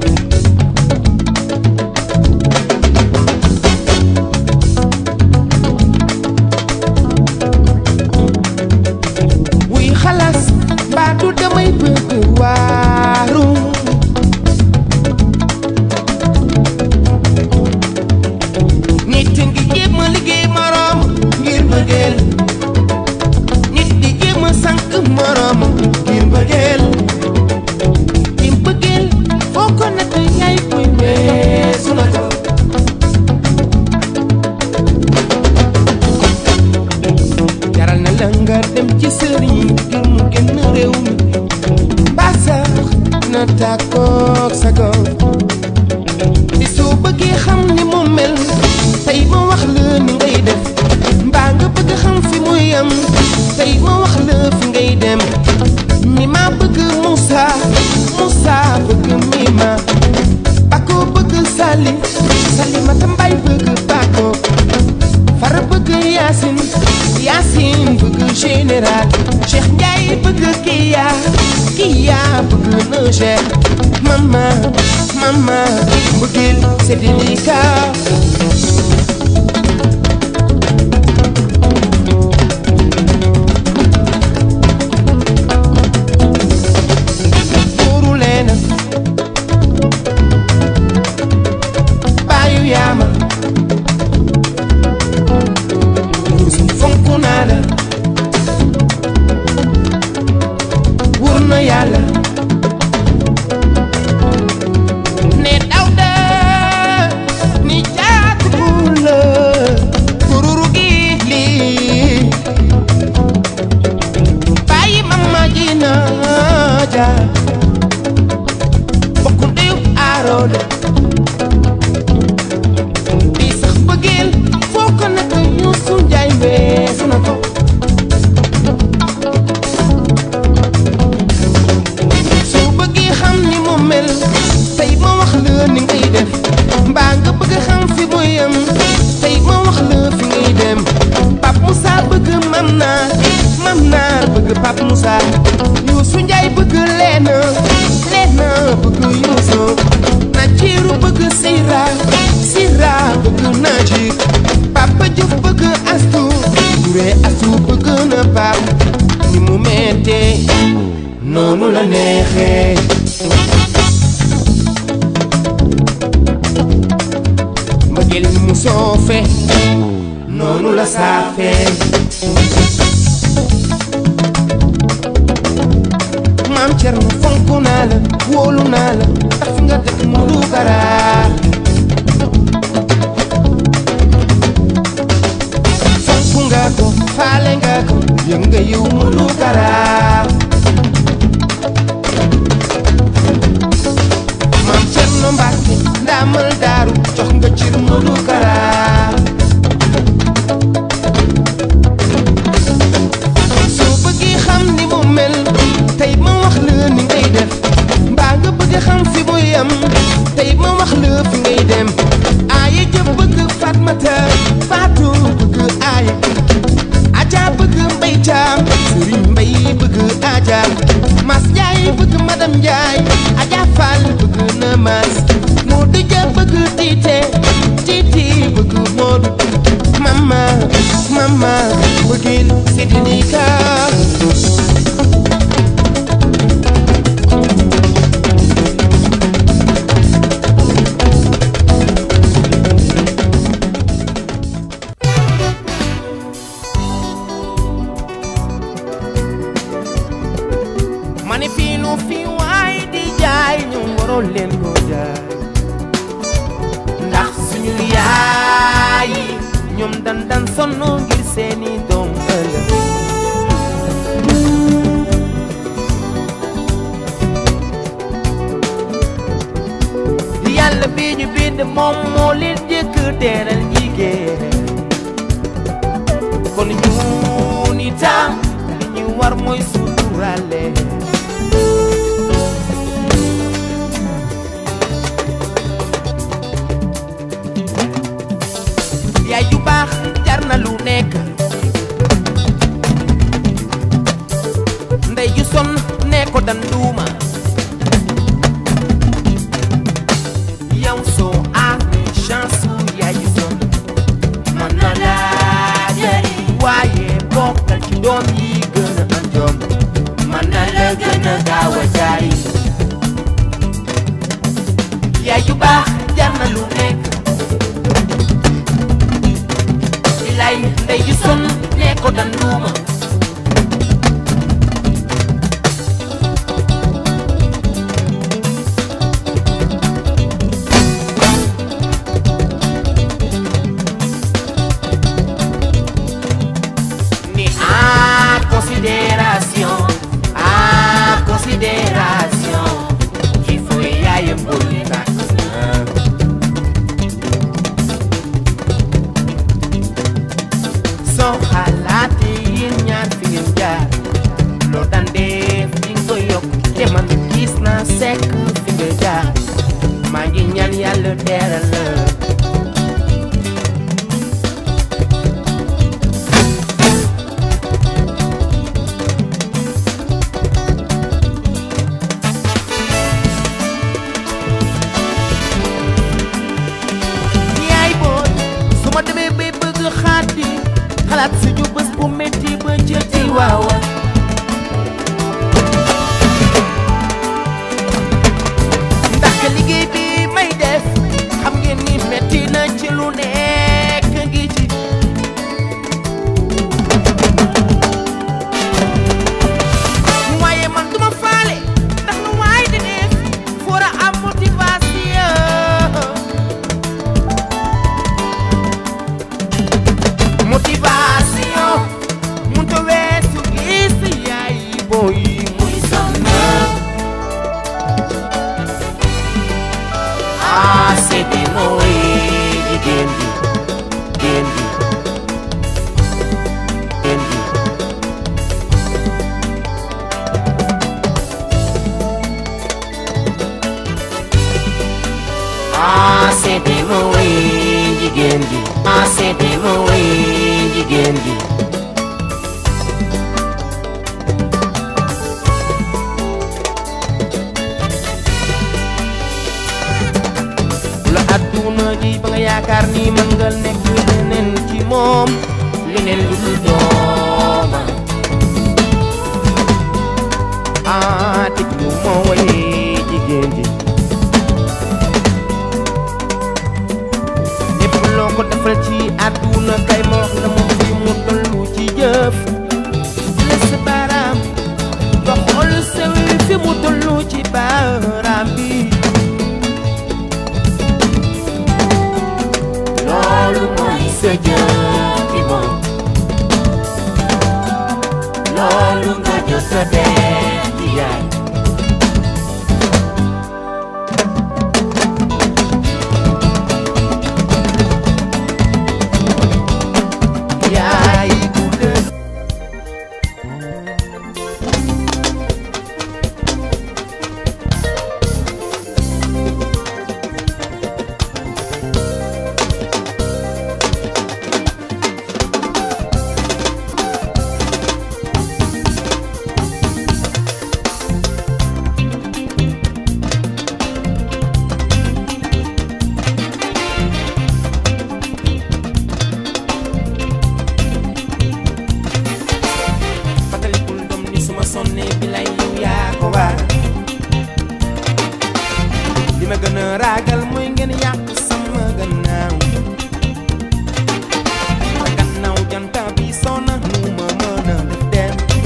xalaas mbaa du damay bëgg waaru nit ngi jéem a liggéey moroom ngir bëggeel nit di jéem a sànq moroom ngir bëggeel di bëggeel foo ko natt yaay koy weesu na ko jaral na la nga dem ci sëriñ ngir mu génn réew mi mbaa sax na tàkkoog sa gox di soo bëggee xam ni mu mel tey ma wax la ni ngay def mbaa nga bëgg xam fi muy yam tey ma wax la fi ngay dem mi ma bëgg Moussa Moussa bëgg mi ma Bako bëgg Sali Salimata Mbay bëgg Bako Fara bëgg Yaasin Yaasin bëgg général Cheikh Ndiaye bëgg Kiya Kiya bëgg na Cheikh Mama Mama bëggil c'est délicat Buuru leena baayu yaama Yuusuf fonk naa la wóor na yàlla ne Dawda ni jaatu buur la kururu gi lii bàyyi mama ji naa ja bokku ndeyu aaroole di sax bëggeel foo ko nekk Yuusu Njaay weesu na ko soo bëggee xam ni mu mel tey ma wax la ni ngay def mbaa nga bëgg xam fi mu yem tey ma wax la fi ngay dem Pape Moussa bëgg mam naar mam naar bëgg Pape Moussa Yuusu Njaay bëgg leena leena bëgg Yuusu Najiru bëgg Sira Sira bëgg Naji Papa Juuf bëgg Astu Touré Astu bëgg na Pape ni mu mettee noonu la neexee mbëggeel ni mu soofe noonu la saafee maam Cerno fonk naa la wóolu naa la ndax fi nga dëkk mu du garaa fonk nga ko faale nga ko yëg nga yiw mu du garaa maam Cerno Mbàkke ndaamal daaru jox nga cir mu du garaa soo bëggee xam ni mu mel tey ma wax la ni ngay def mbaa nga bëgg xam fi mu yem tey ma wax la fi ngay dem aaya jëf bëgg Fatmata Faatu bëgg aaya Aja bëgg Mbay Caam Sëriñ Mbay bëgg Aja Mas Njaay bëgg Madam Njaay Aja Fall bëgg na Mas Moodu Ja bëgg Tiite Tiiti bëgg Moodu Mama Mama bëggil c'est délicat ma ne fii lu fi waay di jaay ñu waroon leen ko jaay ndax suñu yaay yi ñoom dan dan sonn ngir seeni doom ëllëg yàlla bi ñu bind moom moo leen jëkk teeral jigéen kon ñun itam li ñu war mooy suturale yaay ju baax jar na lu nekk ndey ju sonn ne ko dan duuma yow soo amee chance su yaay ju sonn mën na laa jëriñ waaye bokkal ci doom yi gën a am jom fédération ci fooy yaayam bul tàkk soo xalaatee yéen ñaar fi ngeen jaar loo daan def di nga ko yokk te man gis naa sekk fi nga jaar maa ngi ñaan yàlla teral la yaay booy su ma demee bay bëgg xaati xalaat suñu bés bu metti ba jëti waawa ndax que liggéey bi may def xam ngeen ni metti na ci lu nekk ngi ci waaye man duma faale ndax lu waay di def foora am motivation motivation munta weesu gis yaay booy muy sonn ah seeti mooy jigéen ji jigéen ji jigéen ji ah seeti mooy jigéen ji ah seeti mooy jigéen ji la adduna ji ba nga yaakaar ni mën nga nekk leneen ci moom leneen lu dul dooma ah déglu moo waye jigéen ji lépp loo ko defal ci adduna kay ma wax la moom fi mu tollu ci jëf la sa baaraam nga xool sa fi mu tollu ci baaraam bi loolu mooy sa jëf ci moom loolu nga jot a def ci yaay yaay bu dee fàttalikul doom ni suma sonnee bi lay yow yaa ko waar li ma gën a ragal mooy ngeen yàq sama gannaaw sa gannaaw janta bi sona nu ma mën a def dem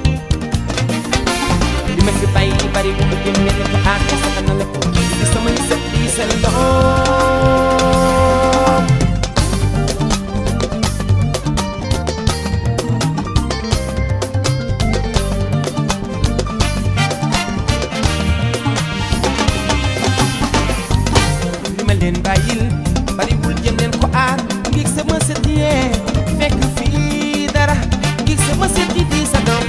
li ma fi bàyyi bari bu ma jëm ngeen ko àq sa kana la ko di samay sët di seen doom li ma leen bàyyil bariwul jëm leen ko aar ngir sama sët yee fekk fii dara ngir sama sët yi di sa doom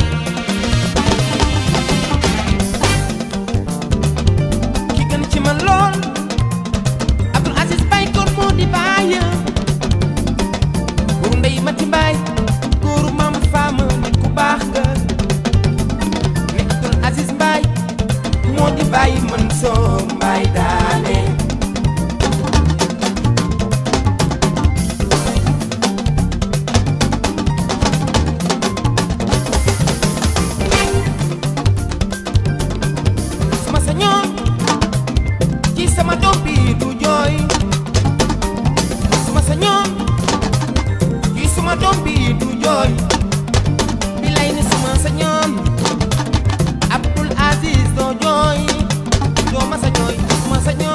ki gën ci man lool Abdul Aziz Baye kon moo di bàyyi góoru ndey mati mbaay góoru maam faama nit ku baax nga nekk Abdul Aziz Mbaye moo di bàyyi man soo mbaay daane suma sañoon ci sama doom bi du jooy suma sañoon ci suma doom bi du jooy bi lay ni suma sañoon Abdul Aziz doo jooy doo ma sa jooy suma sañoon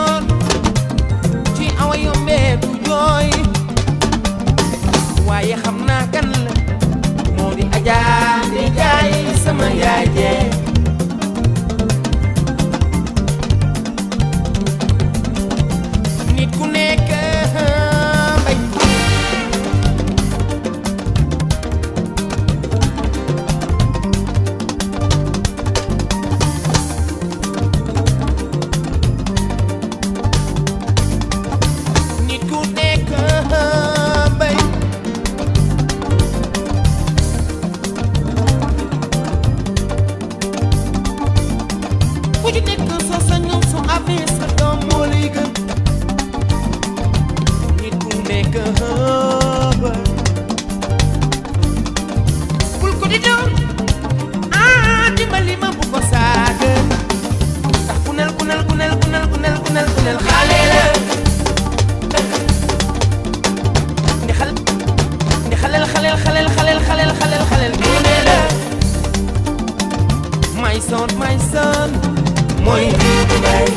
my son my son mooy Doudou Mbaye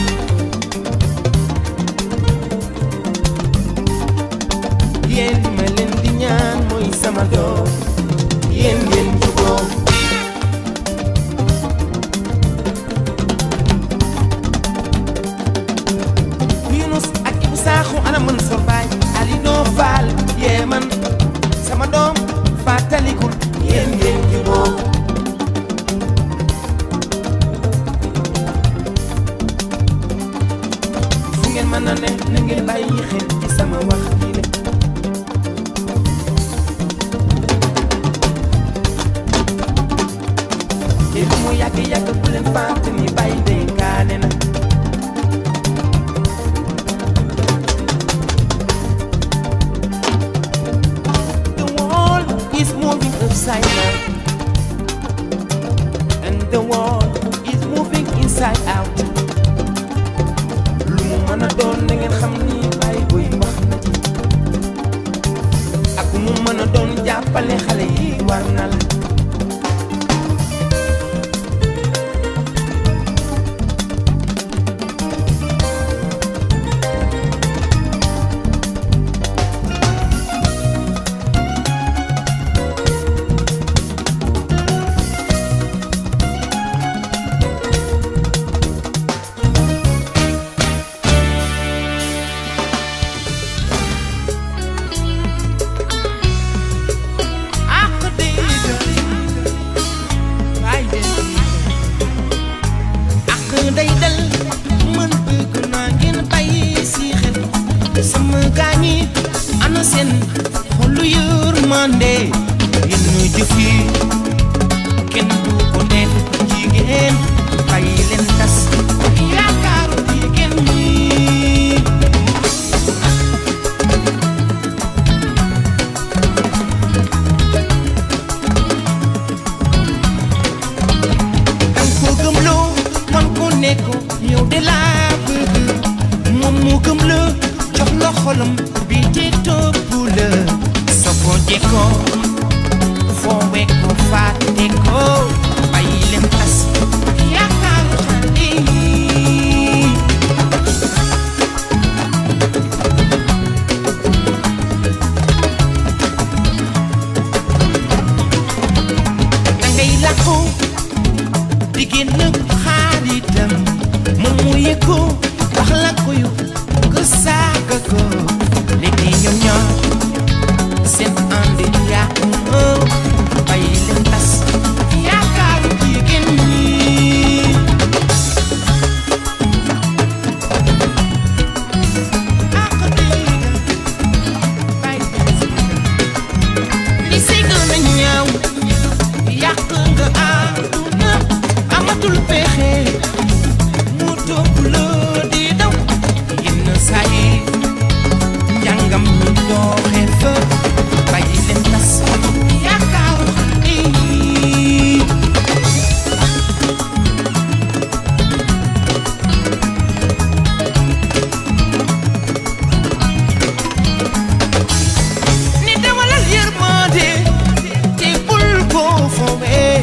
yéen li ma leen di ñaan mooy sama doom yéen ngeen juboo Yunus ak Ibu Saaxu ana mën sor baay Ali doo faal yee man sama doom fàttalikul yéen ngeen juboo fu ngeen mën a ne na ngeen bàyyi xel ci sama wax ji le te lu mu yàgg yàgg bu leen fàtte ni bàyyi dénkaane na The world is moving upside down and the world is moving inside out lu mu mën a doon na ngeen xam ni bàyyi boy wax na ci ak mu mën a doon jàppale xale yi war na la ak day ay ak day dal man bëgg naa ngeen bàyyi si xel sama gaañi ana seen xolu yërmande yenn jëf yi kenn du ko def jigéen bàyyi leen tas yaakaaru jigéen ñi dang ko gëmloo man ko ne ko yow de laa bëgg moom mu gëm la jox la xolam bi te topp la soo ko jekkoo foowe ko fàtte ko bàyyi leen tas yaakaaru xale yi dangay làqu di génn xaaritam moom mu yëg ko wax la ko yu nga saaga ko léegi ñoom ñoo seen ànd yàqu na bàyyi leen tas yaakaaru jigéen ñi ak diiga bàyyi li si gën a ñaaw yàq nga àdduna amatul pexe mu topp la di daw yenn saa yi njàngam ñu dooxe fa bàyyi leen tas yaakaaru xale yi ni dawalal yërmande te bul ko foowee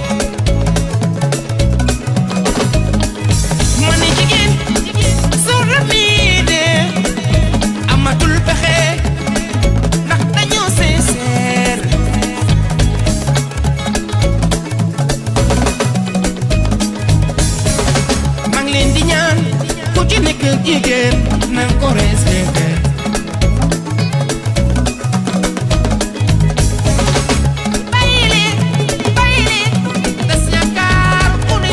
ma ne jigéen soo ramii de amatul pexe ndax dañoo sincère maa ngi leen di ñaan ku ci nekk jigéen na ko respecté bàyyi leen bàyyi leen des yaakaar ku ne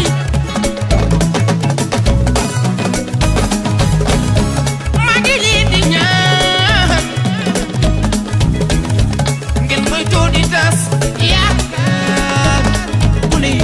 maa ngi leen di ñaan ngeen moytu di tas yaakaar ku ne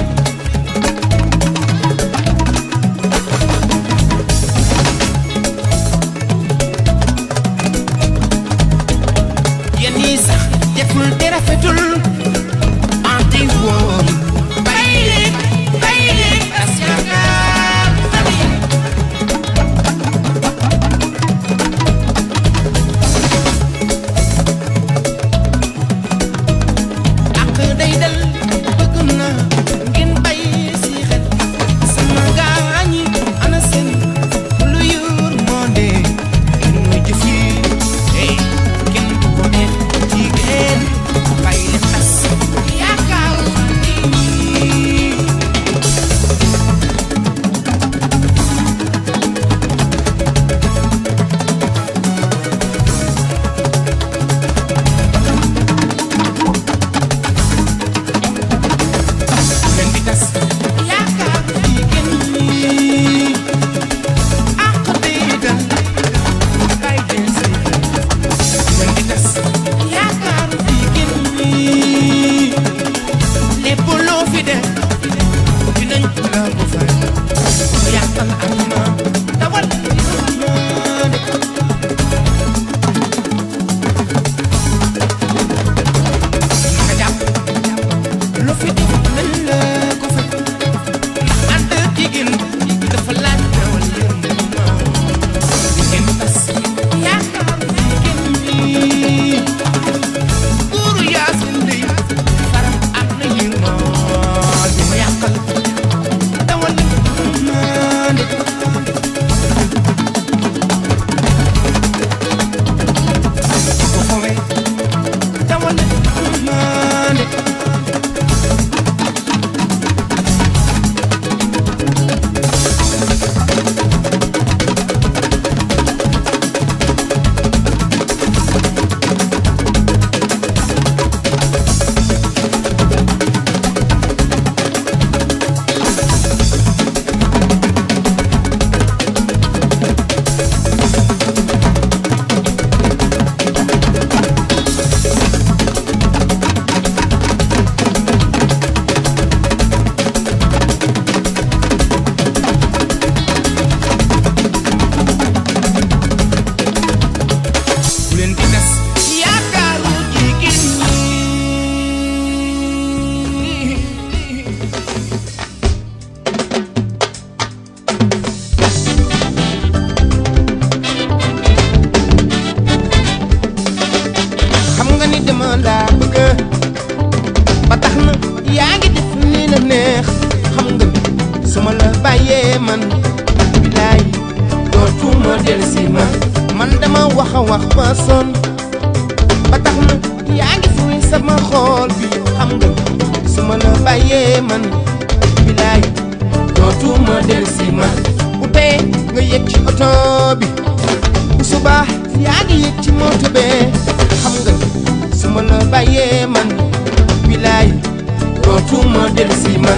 xam nga su ma la bàyyee man bilaay dootuma delsi ma man dama wax a wax ba sonn ba tax na yaa ngi fuy sama xool bi xam nga su ma la bàyyee man bilaay dootuma delsi ma bu tey nga yëg ci oto bi bu subaa yaa ngi yëg ci moto bee xam nga su ma la bàyyee man bilaay dootuma delsi ma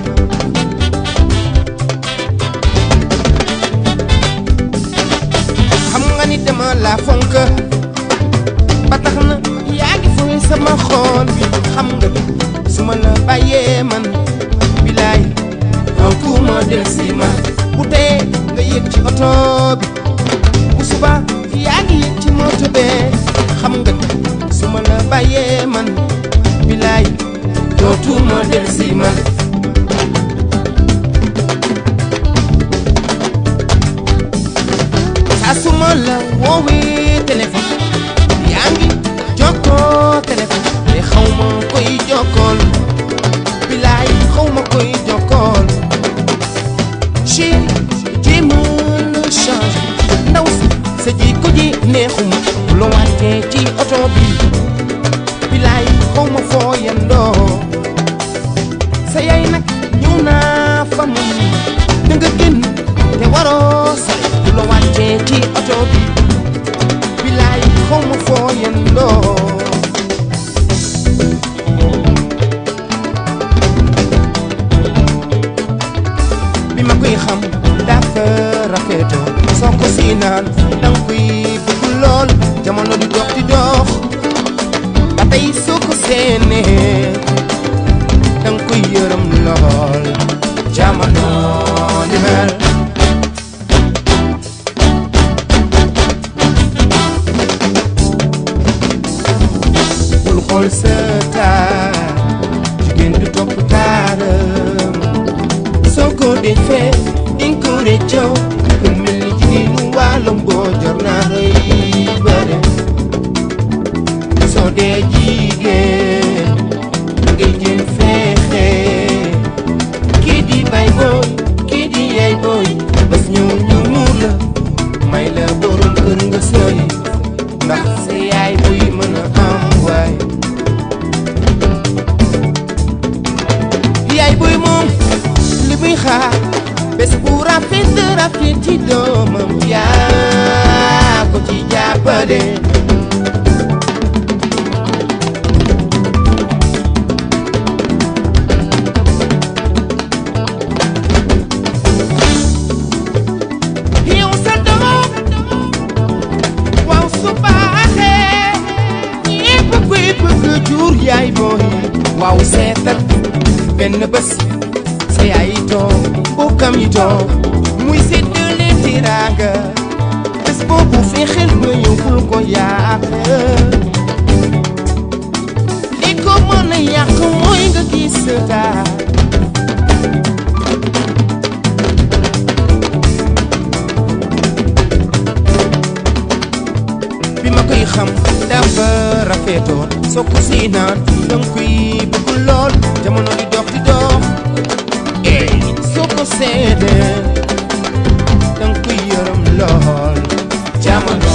xam nga ni dama la fonk ba tax na yaa ngi fuy sama xool bi xam nga su ma la bàyyee man bilaay dootuma delsi ma bu tee nga yëg ci oto bi bu suba yaa ngi yëg ci moto bee xam nga su ma la bàyyee man bilaay dootuma delsi ma saa su ma la woowee téléphone yaa ngi jokkoo téléphone te xaw ma koy jokkool bilaay xaw ma koy jokkool chéri jéema la change ndaw si sa jikko ji neexuma bu la wàccee ci oto bi bilaay xaw ma foo yendoo sa yaay nag ñëw naa fa mun da nga génn te waroo sore bu la wàccee ci oto bi bilaay xaw ma foo yendoo bi ma koy xam dafa rafetoo soo ko si naan danga koy bëgg lool jamono di dox di dox ba tey soo ko seenee danga koy yërëm lool jamono di mel bul xool sa taar jigéen du topp taaram soo ko defee dinga ko réccoo ku mel ni jigéenu wàllum boo jor naa rëy bare soo dee jigéen ngay jëm fexe kii di bay booy kii di yaay booy bés ñëw ñu muur la may la borom kër nga sëy ndax sa yaay buy mën a am waay yaay buy moom li muy xaar bés bu rafet rafet ci doomam yaa ko ci jàppale yow sa doom waaw su baaxee ñépp koy bëgg jur yaay booy waaw seetal benn bés sa yaay toog bokkam yi toog muy séddale tiraanga bés boobu fexeel ba yóbbul ko yàq li ko mën a yàq mooy nga gis sa taar bi ma koy xam dafa rafetoon soo ko si naan danga koy bëgg lool jamono di dox di dox ey soo ko seedee danga koy yërëm lool jamono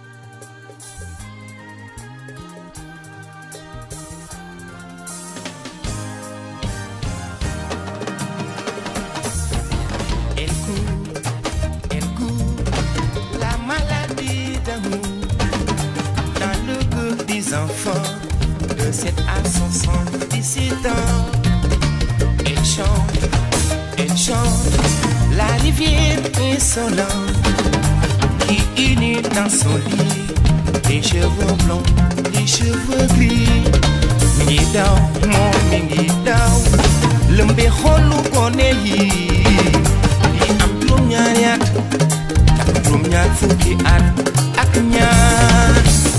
Elle court, elle court, la maladie d'amour dans le cœur des enfants de 7 à 77 ans. Elle chante, elle chante la rivière insolente qui unit dans son lit les cheveux blonds, les cheveux gris. Mi ngi daw moom mi ngi daw lëmbe xolu gone yi yi am juróom-ñaari at ak juróom-ñaar fukki at ak ñaar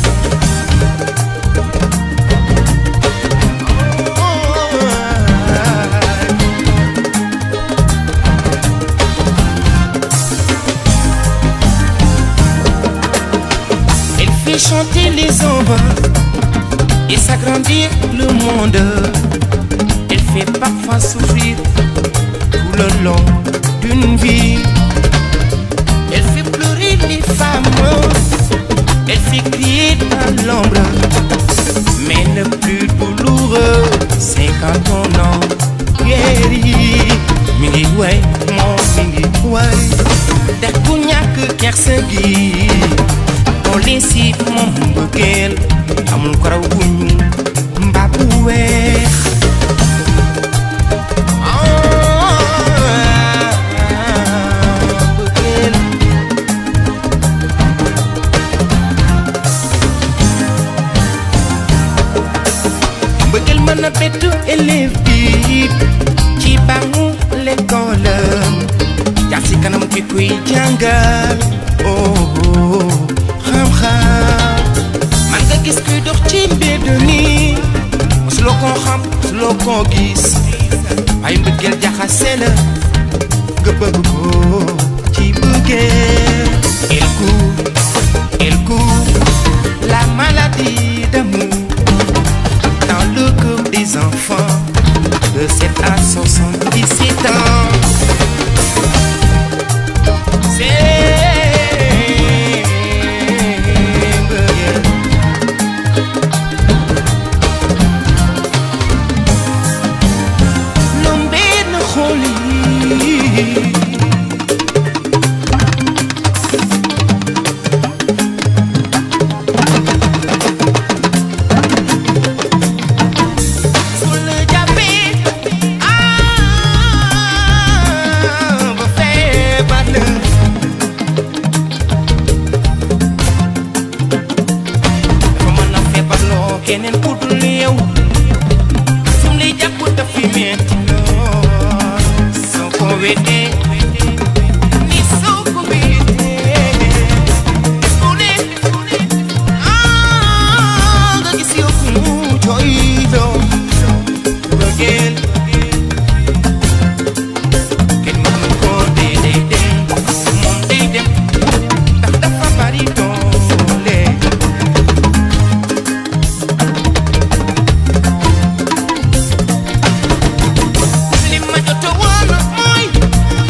Elle fait chanter les enfants et s'agrandir le monde. Elle fait parfois souffrir le long d'une vie. Elle fait pleurer les femmes, elle fait crier dans l'ombre. Mais le plus douloureux, c'est quand on en guérit. Mingi way, mon mingi way. Def bu ñàkk kersa gi. On les siif moom bëggeel. Amul ko raw bu ñuul mbaa bu weex. Ah, bëggeel. bëggal mën a bettu élève bi ci bangu l'école jaar si kanam ki kuy jàngal oh oh, xam-xam man nga gis kuy dox ci mbedd nii mosuloo koo xam mosuloo koo gis waaye mbëggeel jaxase la nga bëgg ko ci bëggeel il court il court la maladie d'amour dans le cœur des enfants de 7 à 77 ans. C'est Lombe na xoli su la jàppee ah ba feebar la dafa mën a feebarloo keneen ku dul yow su mu lay jàpp daf fi metti lool soo ko weddee ni soo ko weddee su ne ah nga gis yow ku mu jooy loo bëggeel kenn mënu ko dee dee dem moom day dem ndax dafa bari doole li ma jot a woon mooy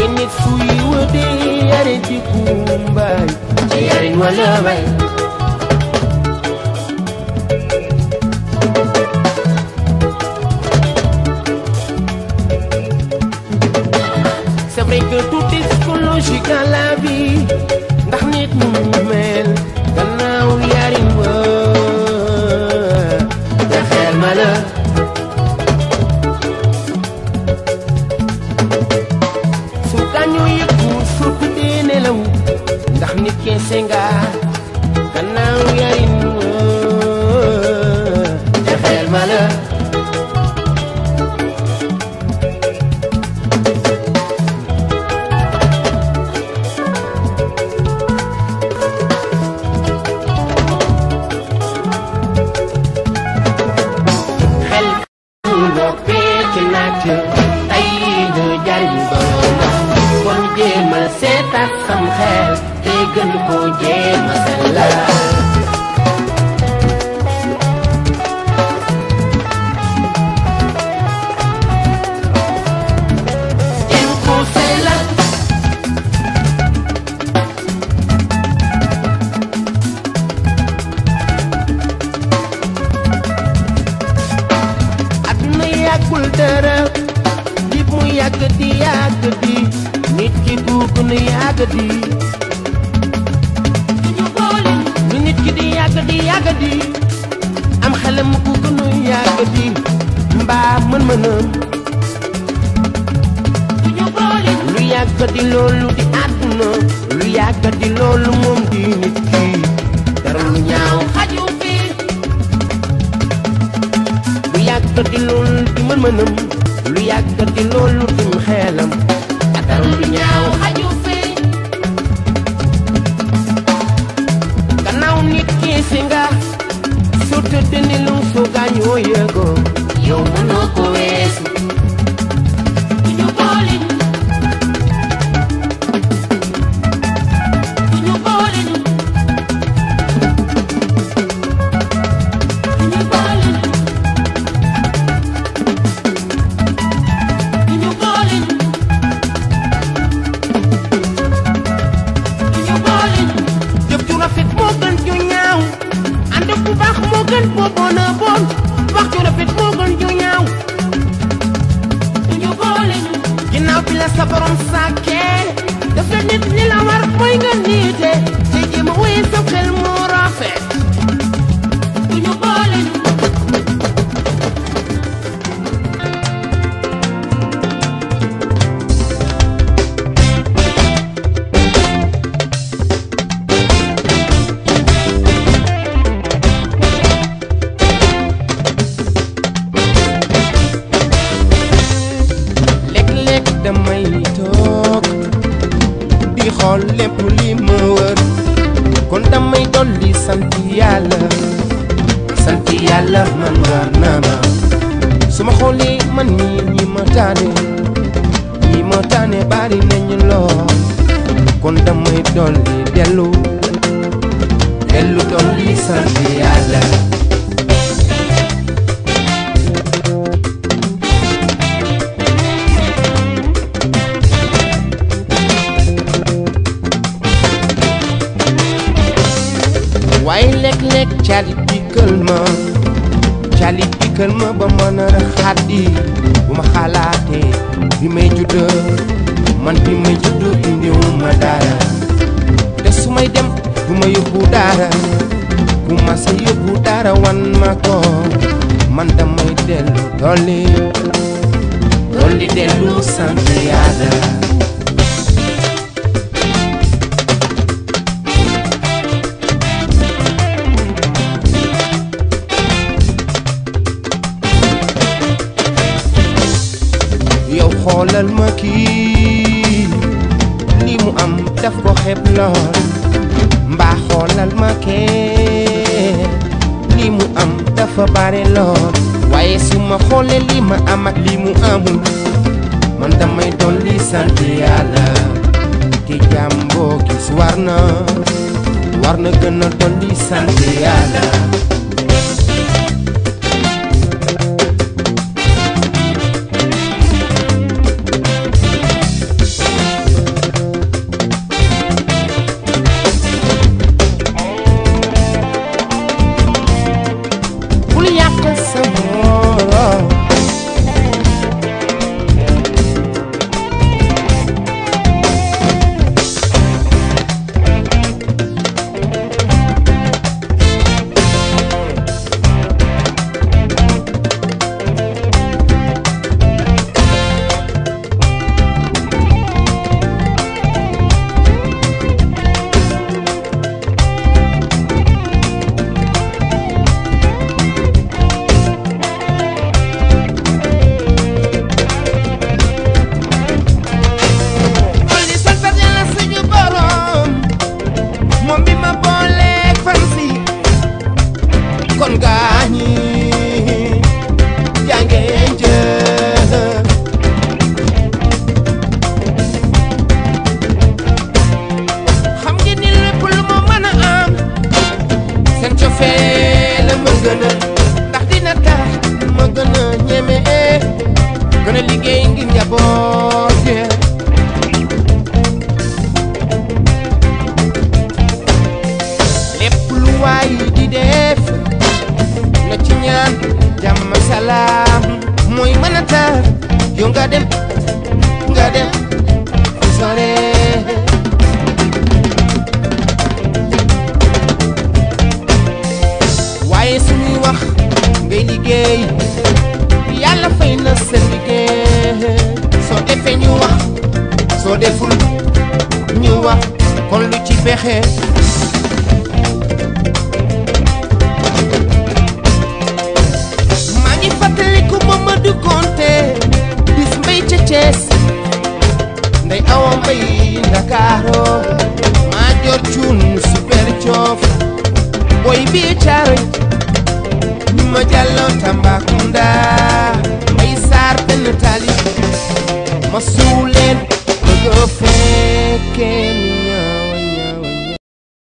ay nit suy wëde yare di kumbaay ci yarin wala bay c'est vrai que tout est psychologique dans la vie ndax nit mu mel gannaaw yarin wa te xel ma la su gaañoo yëggu su tuddee nelaw ndax nit keese nga gannaaw yarin wa te xel ma la xel loo fekk naaj tey ñu jariñ borom kon jéemal seetaat sam xel te gën ko jéema sellal jéem ko sellal àdduna yàggul dara nit mu yàgg di yàgg di nit ki bu gën a yàgg di lu nit ki di yàgg di yàgg di am xelam ku gën a yàgg di mbaa mën-mënam lu yàgg di loolu di àdduna lu yàgg di loolu moom di nit ki dara lu ñaaw xaju fi lu yàgg di loolu di mën-mënam lu yàgg di loolu dim xeelam dara lu ñaaw xaju fi gannaaw nit ki si nga su tëdd ni lu su gaañoo yëgoo yow mënoo ko weesu jëf ju rafet moo gën ju ñaaw ànd bu baax moo gën boo bon a bon wax ju rafet moo gën ju ñaaw ginnaaw bi la sa borom sàkkee daf la nit li la war mooy nga niite te jéem a wéy sa xel moo rafet léeg-léeg damay toog di xool lépp li ma wër kon damay dolli sant yàlla sant yàlla man war na ma su ma xoolee man ñii ñi ma taane ñi ma taane bari nañu lool kon damay dolli dellu dellu dolli sant yàlla waaye léeg-léeg calit dikkal ma calit dikkal ma ba mën a xaddi bu ma xalaatee bi may judd man bi may judd indiwu ma dara te su may dem du ma yóbbu dara bu ma sa yóbbu dara wan ma ko man damay dellu dolli dolli dellu sant yàlla yow xoolal ma kii li mu am daf ko xeeb lool mbaa xoolal ma kee li mu am dafa bare lool waaye su ma xoolee li ma am ak li mu amul man damay doon li sant yàlla te jàmm boo gis war na war na gën a doon li sant yàlla neexee maa ngi fàttaliku Mamadou Konté bis mbay ca Thiès ndey awa mbay Ndakaaro maa jor cuun super coof boy bi caaroy ñu ma jàlloo Tambacounda mbay saar benn tali ma suuleen bëgg a fekkee